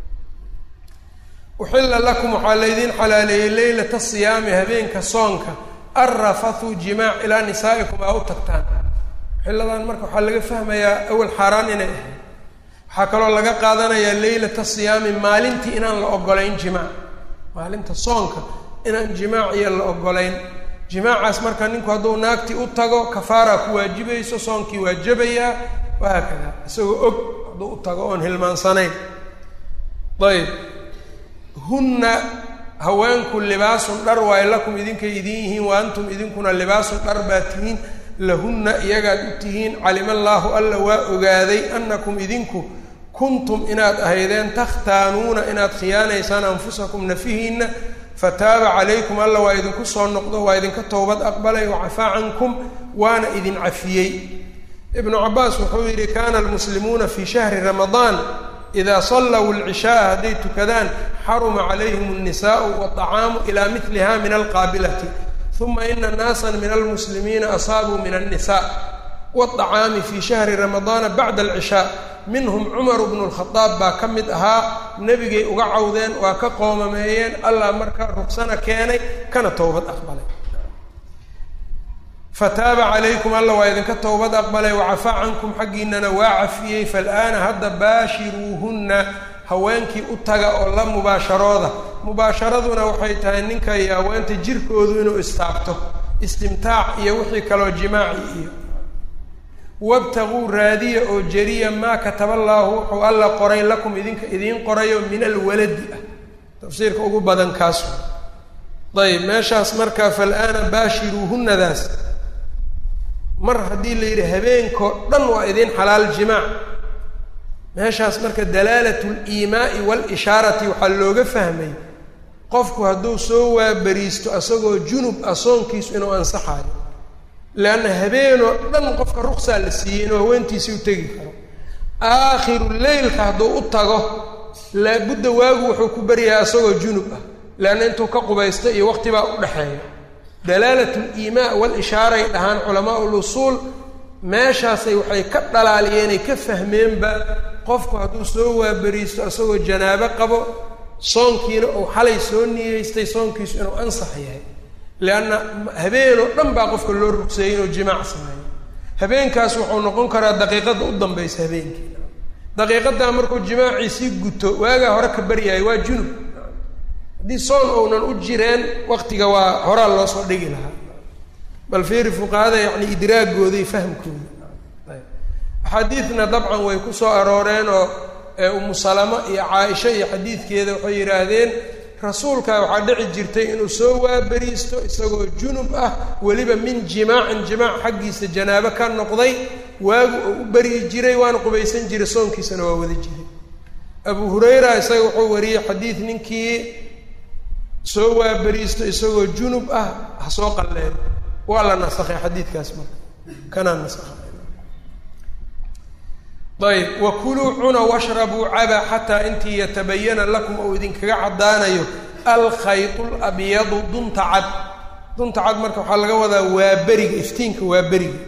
uxilla lakum waxaa laydiin xalaaleeyey leylata siyaami habeenka soonka arrafathu jimaac ilaa nisaa'ikum aa u tagtaan xilladan marka waxaa laga fahmayaa awal xaaraan inay ahayd waxaa kaloo laga qaadanayaa leylata siyaami maalintii inaan la ogolayn jimaac maalinta soonka inaan jimaac iyo la ogolayn jimaacaas marka ninku hadduu naagtii u tago kafaaraa ku waajibayso soonkii waa jabayaa wahaakada isagoo og hadduu u tago oon hilmaansanayn ayb hunna haweenku libaasun dhar waayo lakum idinkay idin yihiin wa antum idinkuna libaasun dhar baa tihiin lahunna iyagaad u tihiin calima allaahu alla waa ogaaday annakum idinku kuntum inaad ahaydeen takhtaanuuna inaad khiyaanaysaan anfusakum nafihiinna fataaba calaykum alla waa idinku soo noqdo waa idinka towbad aqbalay wacafaa cankum waana idin cafiyey ibnu cabaas wuxuu yidhi kana almuslimuuna fi shahri ramadaan idaa sallaw alcishaaa hadday tukadaan xaruma calayhim alnisaau waطacaamu ilaa miliha min alqaabilati uma ina naasa min almuslimiina asaabuu min alnisa wاطacaami fi shahri ramadaana bacda alcishaa minhum cumaru bnu lkhadaab baa ka mid ahaa nebigay uga cawdeen waa ka qoomameeyeen allah marka rugsana keenay kana towbad aqbalay fataaba calaykum alla waa idinka towbad aqbalay wacafaa cankum xaggiinana waa cafiyey faalaana hadda baashiruuhunna haweenkii u taga oo la mubaasharooda mubaasharaduna waxay tahay ninka iyo haweenta jirkoodu inuu istaabto istimtaac iyo wixii kaloo jimaaci iyo wabtaguu raadiya oo jariya maa kataba allaahu wuxuu alla qoray lakum idinka idiin qorayo min alwaladi ah tafsiirka ugu badan kaas ayb meeshaas marka faalaana baashiruuhunadaas mar haddii la yidhi habeenkoo dhan waa idiin xalaal jimaac meeshaas marka dalaalat liimaa'i waalishaarati waxaa looga fahmay qofku hadduu soo waabariisto asagoo junub ah soonkiisu inuu ansaxayo leanna habeenoo dhan qofka ruksaa la siiyey inuu haweentiisii u tegi karo aakhiru leylka hadduu u tago laabudda waagu wuxuu ku baryahay asagoo junub ah leanna intuu ka qubaysta iyo waqtibaa u dhexeeya dalaalat liimaa waalishaaray dhahaan culamaa ulusuul meeshaasay waxay ka dhalaaliyeenay ka fahmeenba qofku hadduu soo waaberiisto isagoo janaabo qabo soonkiina uu xalay soo niyeystay soonkiisu inuu ansax yahay leanna habeenoo dhan baa qofka loo rugseeyey inuu jimaac sameeyo habeenkaas wuxuu noqon karaa daqiiqadda u dambaysa habeenkii daqiiqaddaa markuu jimaaciisii guto waagaa hore ka baryahay waa junub haddii soon ounan u jireen waktiga waa horaa loo soo dhigi lahaa bal fiiri fuqahada yacni idraagooda iyo fahmkooda axaadiidna dabcan way ku soo arooreen oo umu salama iyo caaisha iyo xadiidkeeda waxay yidhaahdeen rasuulka waxaa dhici jirtay inuu soo waaberiisto isagoo junub ah weliba min jimaacin jimaac xaggiisa janaabo ka noqday waagu oo u beryi jiray waana qubaysan jiray soonkiisana waa wada jiray abu hurayra isaga wuxuu wariyey xadiid ninkii soo waaberiisto isagoo junub ah ha soo qalleen waa la nasakhay xadiidkaas marka kanaa nasakha ayb wakuluu cuna washrabuu caba xataa intii yatabayana lakum ou idinkaga caddaanayo alkhaytu labyadu dunta cad dunta cad marka waxaa laga wadaa waa beriga iftiinka waa beriga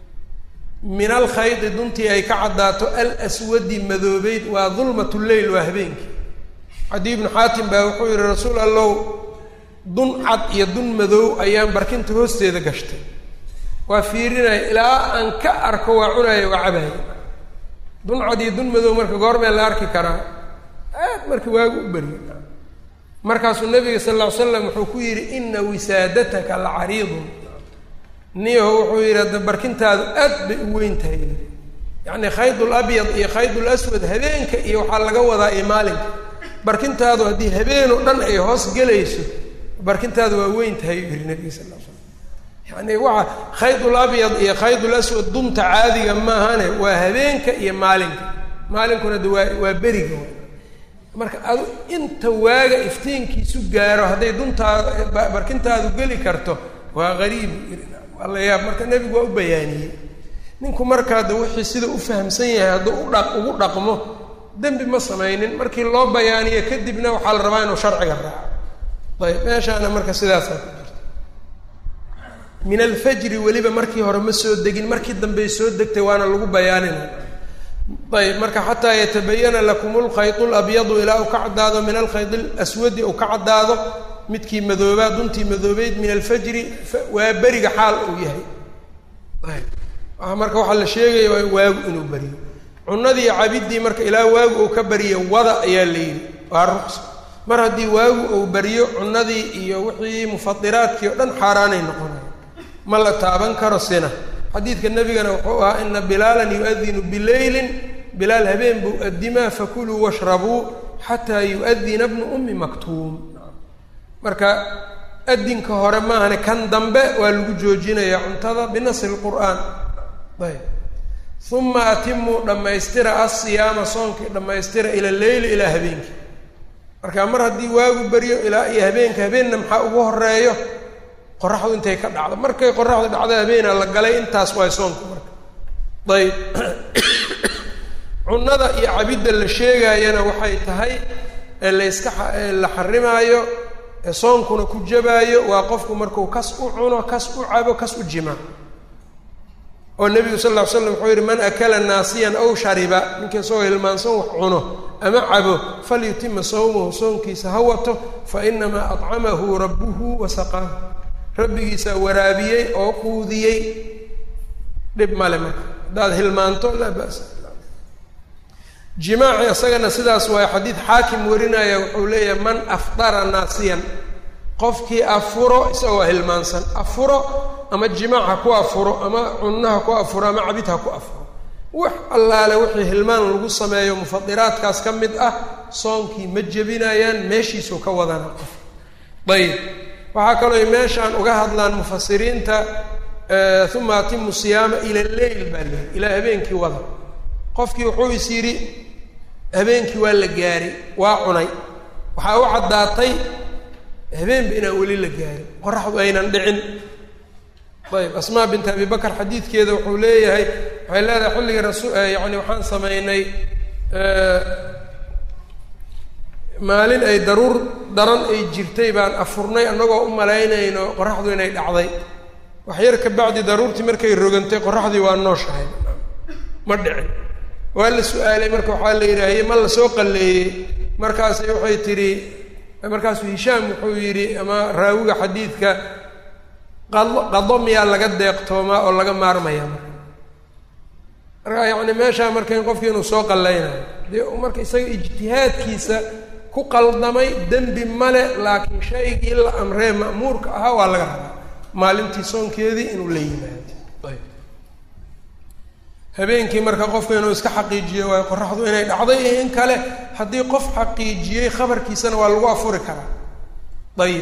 min alkhayti duntii ay ka caddaato alswadi madoobeyd waa dulmat lleyl waa habeenkii cadi ibnu xaatim baa wuxuu yihi rasuul allow dun cad iyo dun madoow ayaan barkinta hoosteeda gashtay waa fiirinaya ilaa aan ka arko waa cunaya waa cabaya dun cad iyo dun madow marka goormee la arki karaa aad marka waagu u berya markaasuu nabiga sal lla ly slam wuxuu ku yidhi ina wisaadataka la cariidun niyaho wuxuu yidhi hadda barkintaadu aad bay u weyn tahay yacni khayd labyad iyo khayd laswad habeenka iyo waxaa laga wadaa iyo maalinka barkintaadu haddii habeen oo dhan ay hoos gelayso barkintaadu waa weyn tahay u yihi nabiga sal l slam yani waa khaydulabyad iyo khaydulaswad dunta caadiga maahane waa habeenka iyo maalinka maalinkuna de waa waa beriga marka adu inta waaga iftiinkiisu gaaro hadday duntaadu barkintaadu geli karto waa qariib waa la yaab marka nebigu waa u bayaaniyey ninku markaa de wixii sida u fahamsan yahay hadduu udha ugu dhaqmo dembi ma samaynin markii loo bayaaniyo kadibna waxaa la rabaa inuu sharciga raaco ayb meeshaana marka sidaasaa ku jirta min alfajri weliba markii hore ma soo degin markii dambey soo degtay waana lagu bayaaninay ayb marka xataa yatabayana lakum lkhayt labyadu ilaa uu ka caddaado min alkhayd laswadi uu ka caddaado midkii madoobaa duntii madoobeyd min alfajri waa beriga xaal uu yahay ayb marka waxaa la sheegaya waa waagu inuu beriyo cunadii cabidii marka ilaa waagu uu ka bariyo wada ayaa la yidhi waa ruqsa mar haddii waagu uu bariyo cunadii iyo wixii mufadiraadkii o dhan xaaraanay noqonaya ma la taaban karo sina xadiidka nebigana wuxuu ahaa ina bilaalan yu-adinu bileylin bilaal habeen buu adimaa fakuluu washrabuu xataa yu-adina bnu ummi maktuum marka adinka hore maahane kan dambe waa lagu joojinayaa cuntada binasi lqur'aan ayb uma atimuu dhammaystira asiyaama soonkii dhammaystira ila leyli ilaa habeenkii marka mar haddii waagu beryo ilaa iyo habeenka habeenna maxaa ugu horeeyo qoraxdu intay ka dhacdo markay qoraxdu dhacdo habeena la galay intaas waay soonka marka ayb cunada iyo cabidda la sheegaayana waxay tahay ee layska la xarimaayo ee soonkuna ku jabaayo waa qofku markuu kas u cuno kas u cabo kas u jimaac oo nebigu sal ll ly slam wuxuu yidhi man akala naasiyan aw shariba ninkii isagoo hilmaansan wax cuno ama cabo falyutima sawmahu soonkiisa ha wato fa inamaa acamahu rabbuhu wa saqaahu rabbigiisaa waraabiyey oo quudiyey dhib male marka haddaad hilmaanto laa ba'sa jimaaci isagana sidaas waayo xadiid xaakim warinaya wuxuu leeyahay man afdara naasiyan qofkii afuro isagoo hilmaansan afuro ama jimaac ha ku afuro ama cunno ha ku afuro ama cabid ha ku afuro wax allaale wixii hilmaan lagu sameeyo mufadiraadkaas ka mid ah soonkii ma jebinayaan meeshiisuu ka wadana qof ayib waxaa kaloo meeshaan uga hadlaan mufasiriinta uma atimu siyaama ila leyl baa leehay ilaa habeenkii wada qofkii wuxuu is yidhi habeenkii waa la gaaray waa cunay waxaa u caddaatay habeenba inaan weli la gaarin qoraxdu aynan dhicin ayb asmaa bint abi bakr xadiidkeeda wuxuu leeyahay waxay leedahay xilligii rasu yani waxaan samaynay maalin ay daruur daran ay jirtay baan afurnay annagoo u malaynayno qoraxdu inay dhacday wax yar ka bacdi daruurtii markay rogantay qoraxdii waa nooshahay ma dhicin waa la su-aalay marka waxaa la yidhaahye ma la soo qalleeyey markaasay waxay tidhi markaasuu hishaam wuxuu yidhi ama raawiga xadiidka qado qado miyaa laga deeqtoomaa oo laga maarmayaa marka marka yacni meeshaa marka in qofkii inuu soo qallaynayo dee marka isaga ijtihaadkiisa ku qaldamay dembi male laakiin shaygii la amree ma'muurka ahaa waa laga rabaa maalintii soonkeedii inuu la yimaado ayb habeenkii marka qofku inuu iska xaqiijiyo waayo qoraxdu inay dhacday iyo in kale haddii qof xaqiijiyey khabarkiisana waa lagu afuri karaa ayib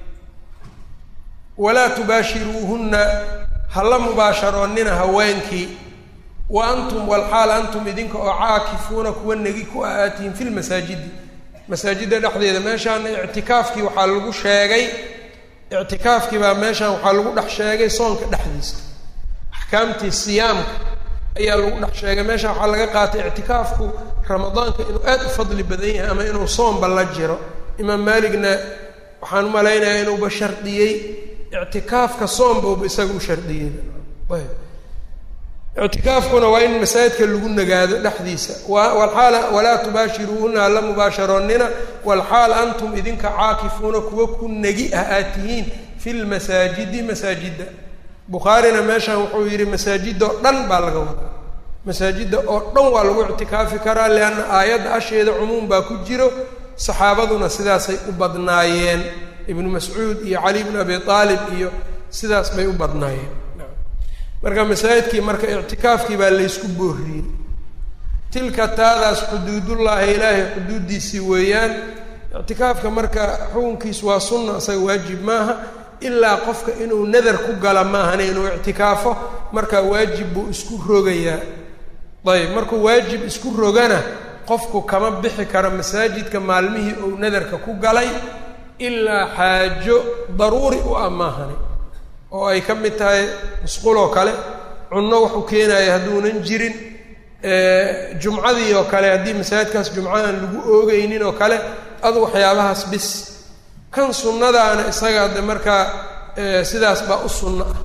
walaa tubaashiruuhunna hala mubaasharoonnina haweenkii wa antum walxaal antum idinka oo caakifuuna kuwa negi ku aatihin fi lmasaajidi masaajidda dhexdeeda meeshaana ictikaafkii waxaa lagu sheegay ictikaafkii baa meeshaan waxaa lagu dhex sheegay soonka dhexdiisa axkaamtii siyaamka ayaa lagu dhex sheegay meeshaan waxaa laga qaatay ictikaafku ramadaanka inuu aad u fadli badan yahay ama inuu soomba la jiro imaam maaligna waxaan u malaynayaa inuuba shardiyey ictikaafka soomba uba isaga u shardiyey ayb ictikaafkuna waa in masaajidka lagu nagaado dhexdiisa walxaal walaa tubaashiruuhuna hala mubaasharoonnina walxaal antum idinka caakifuuna kuwa ku negi ah aad tihiin fi lmasaajidi masaajidda bukhaarina meeshan wuxuu yidhi masaajidda oo dhan baa laga wadaa masaajidda oo dhan waa lagu ictikaafi karaa lianna aayadda asheeda cumuum baa ku jiro saxaabaduna sidaasay u badnaayeen ibnu mascuud iyo cali bnu abi aalib iyo sidaas bay u badnaayeen marka masaajidkii marka ictikaafkii baa laysku booriyey tilka taadaas xuduudullaahi ilaahay xuduuddiisii weeyaan ictikaafka marka xukunkiisu waa sunna isaga waajib maaha ilaa qofka inuu nadar ku gala maahana inuu ictikaafo marka waajib buu isku rogayaa ayb markuu waajib isku rogana qofku kama bixi karo masaajidka maalmihii uu nadarka ku galay ilaa xaajo daruuri u ah maahani oo ay ka mid tahay musquloo kale cunno waxu keenaya hadduunan jirin jumcadii oo kale haddii masaajidkaas jumco aan lagu oogeynin oo kale adu waxyaabahaas bis kan sunnadaana isaga de markaa sidaas baa u sunno ah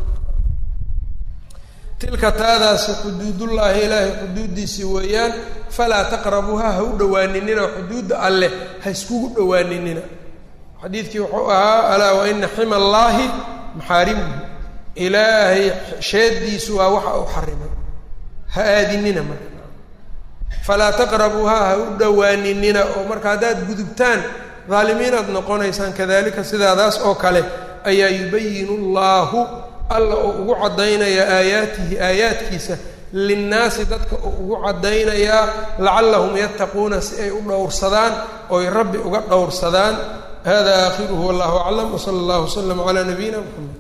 tilka taadaasi xuduudullaahi ilaahay xuduuddiisii weeyaan falaa taqrabuuha ha u dhowaaninina xuduudda alleh ha iskugu dhowaaninina xadiidkii wuxuu ahaa alaa wa ina xima allaahi maxaarimuhu ilaahay sheeddiisu waa waxa uu xarimay ha aadinina marka falaa taqrabuuha ha u dhowaaninina oo marka haddaad gudubtaan daalimiinaad noqonaysaan kadalika sidaadaas oo kale ayaa yubayinu llaahu alla oo ugu caddaynaya aayaatihi aayaadkiisa linnaasi dadka oo ugu caddaynayaa lacallahum yattaquuna si ay u dhowrsadaan ooy rabbi uga dhowrsadaan hada aakhiruhu wallahu aclam wsala allahu waslama calaa nabiyina mxamed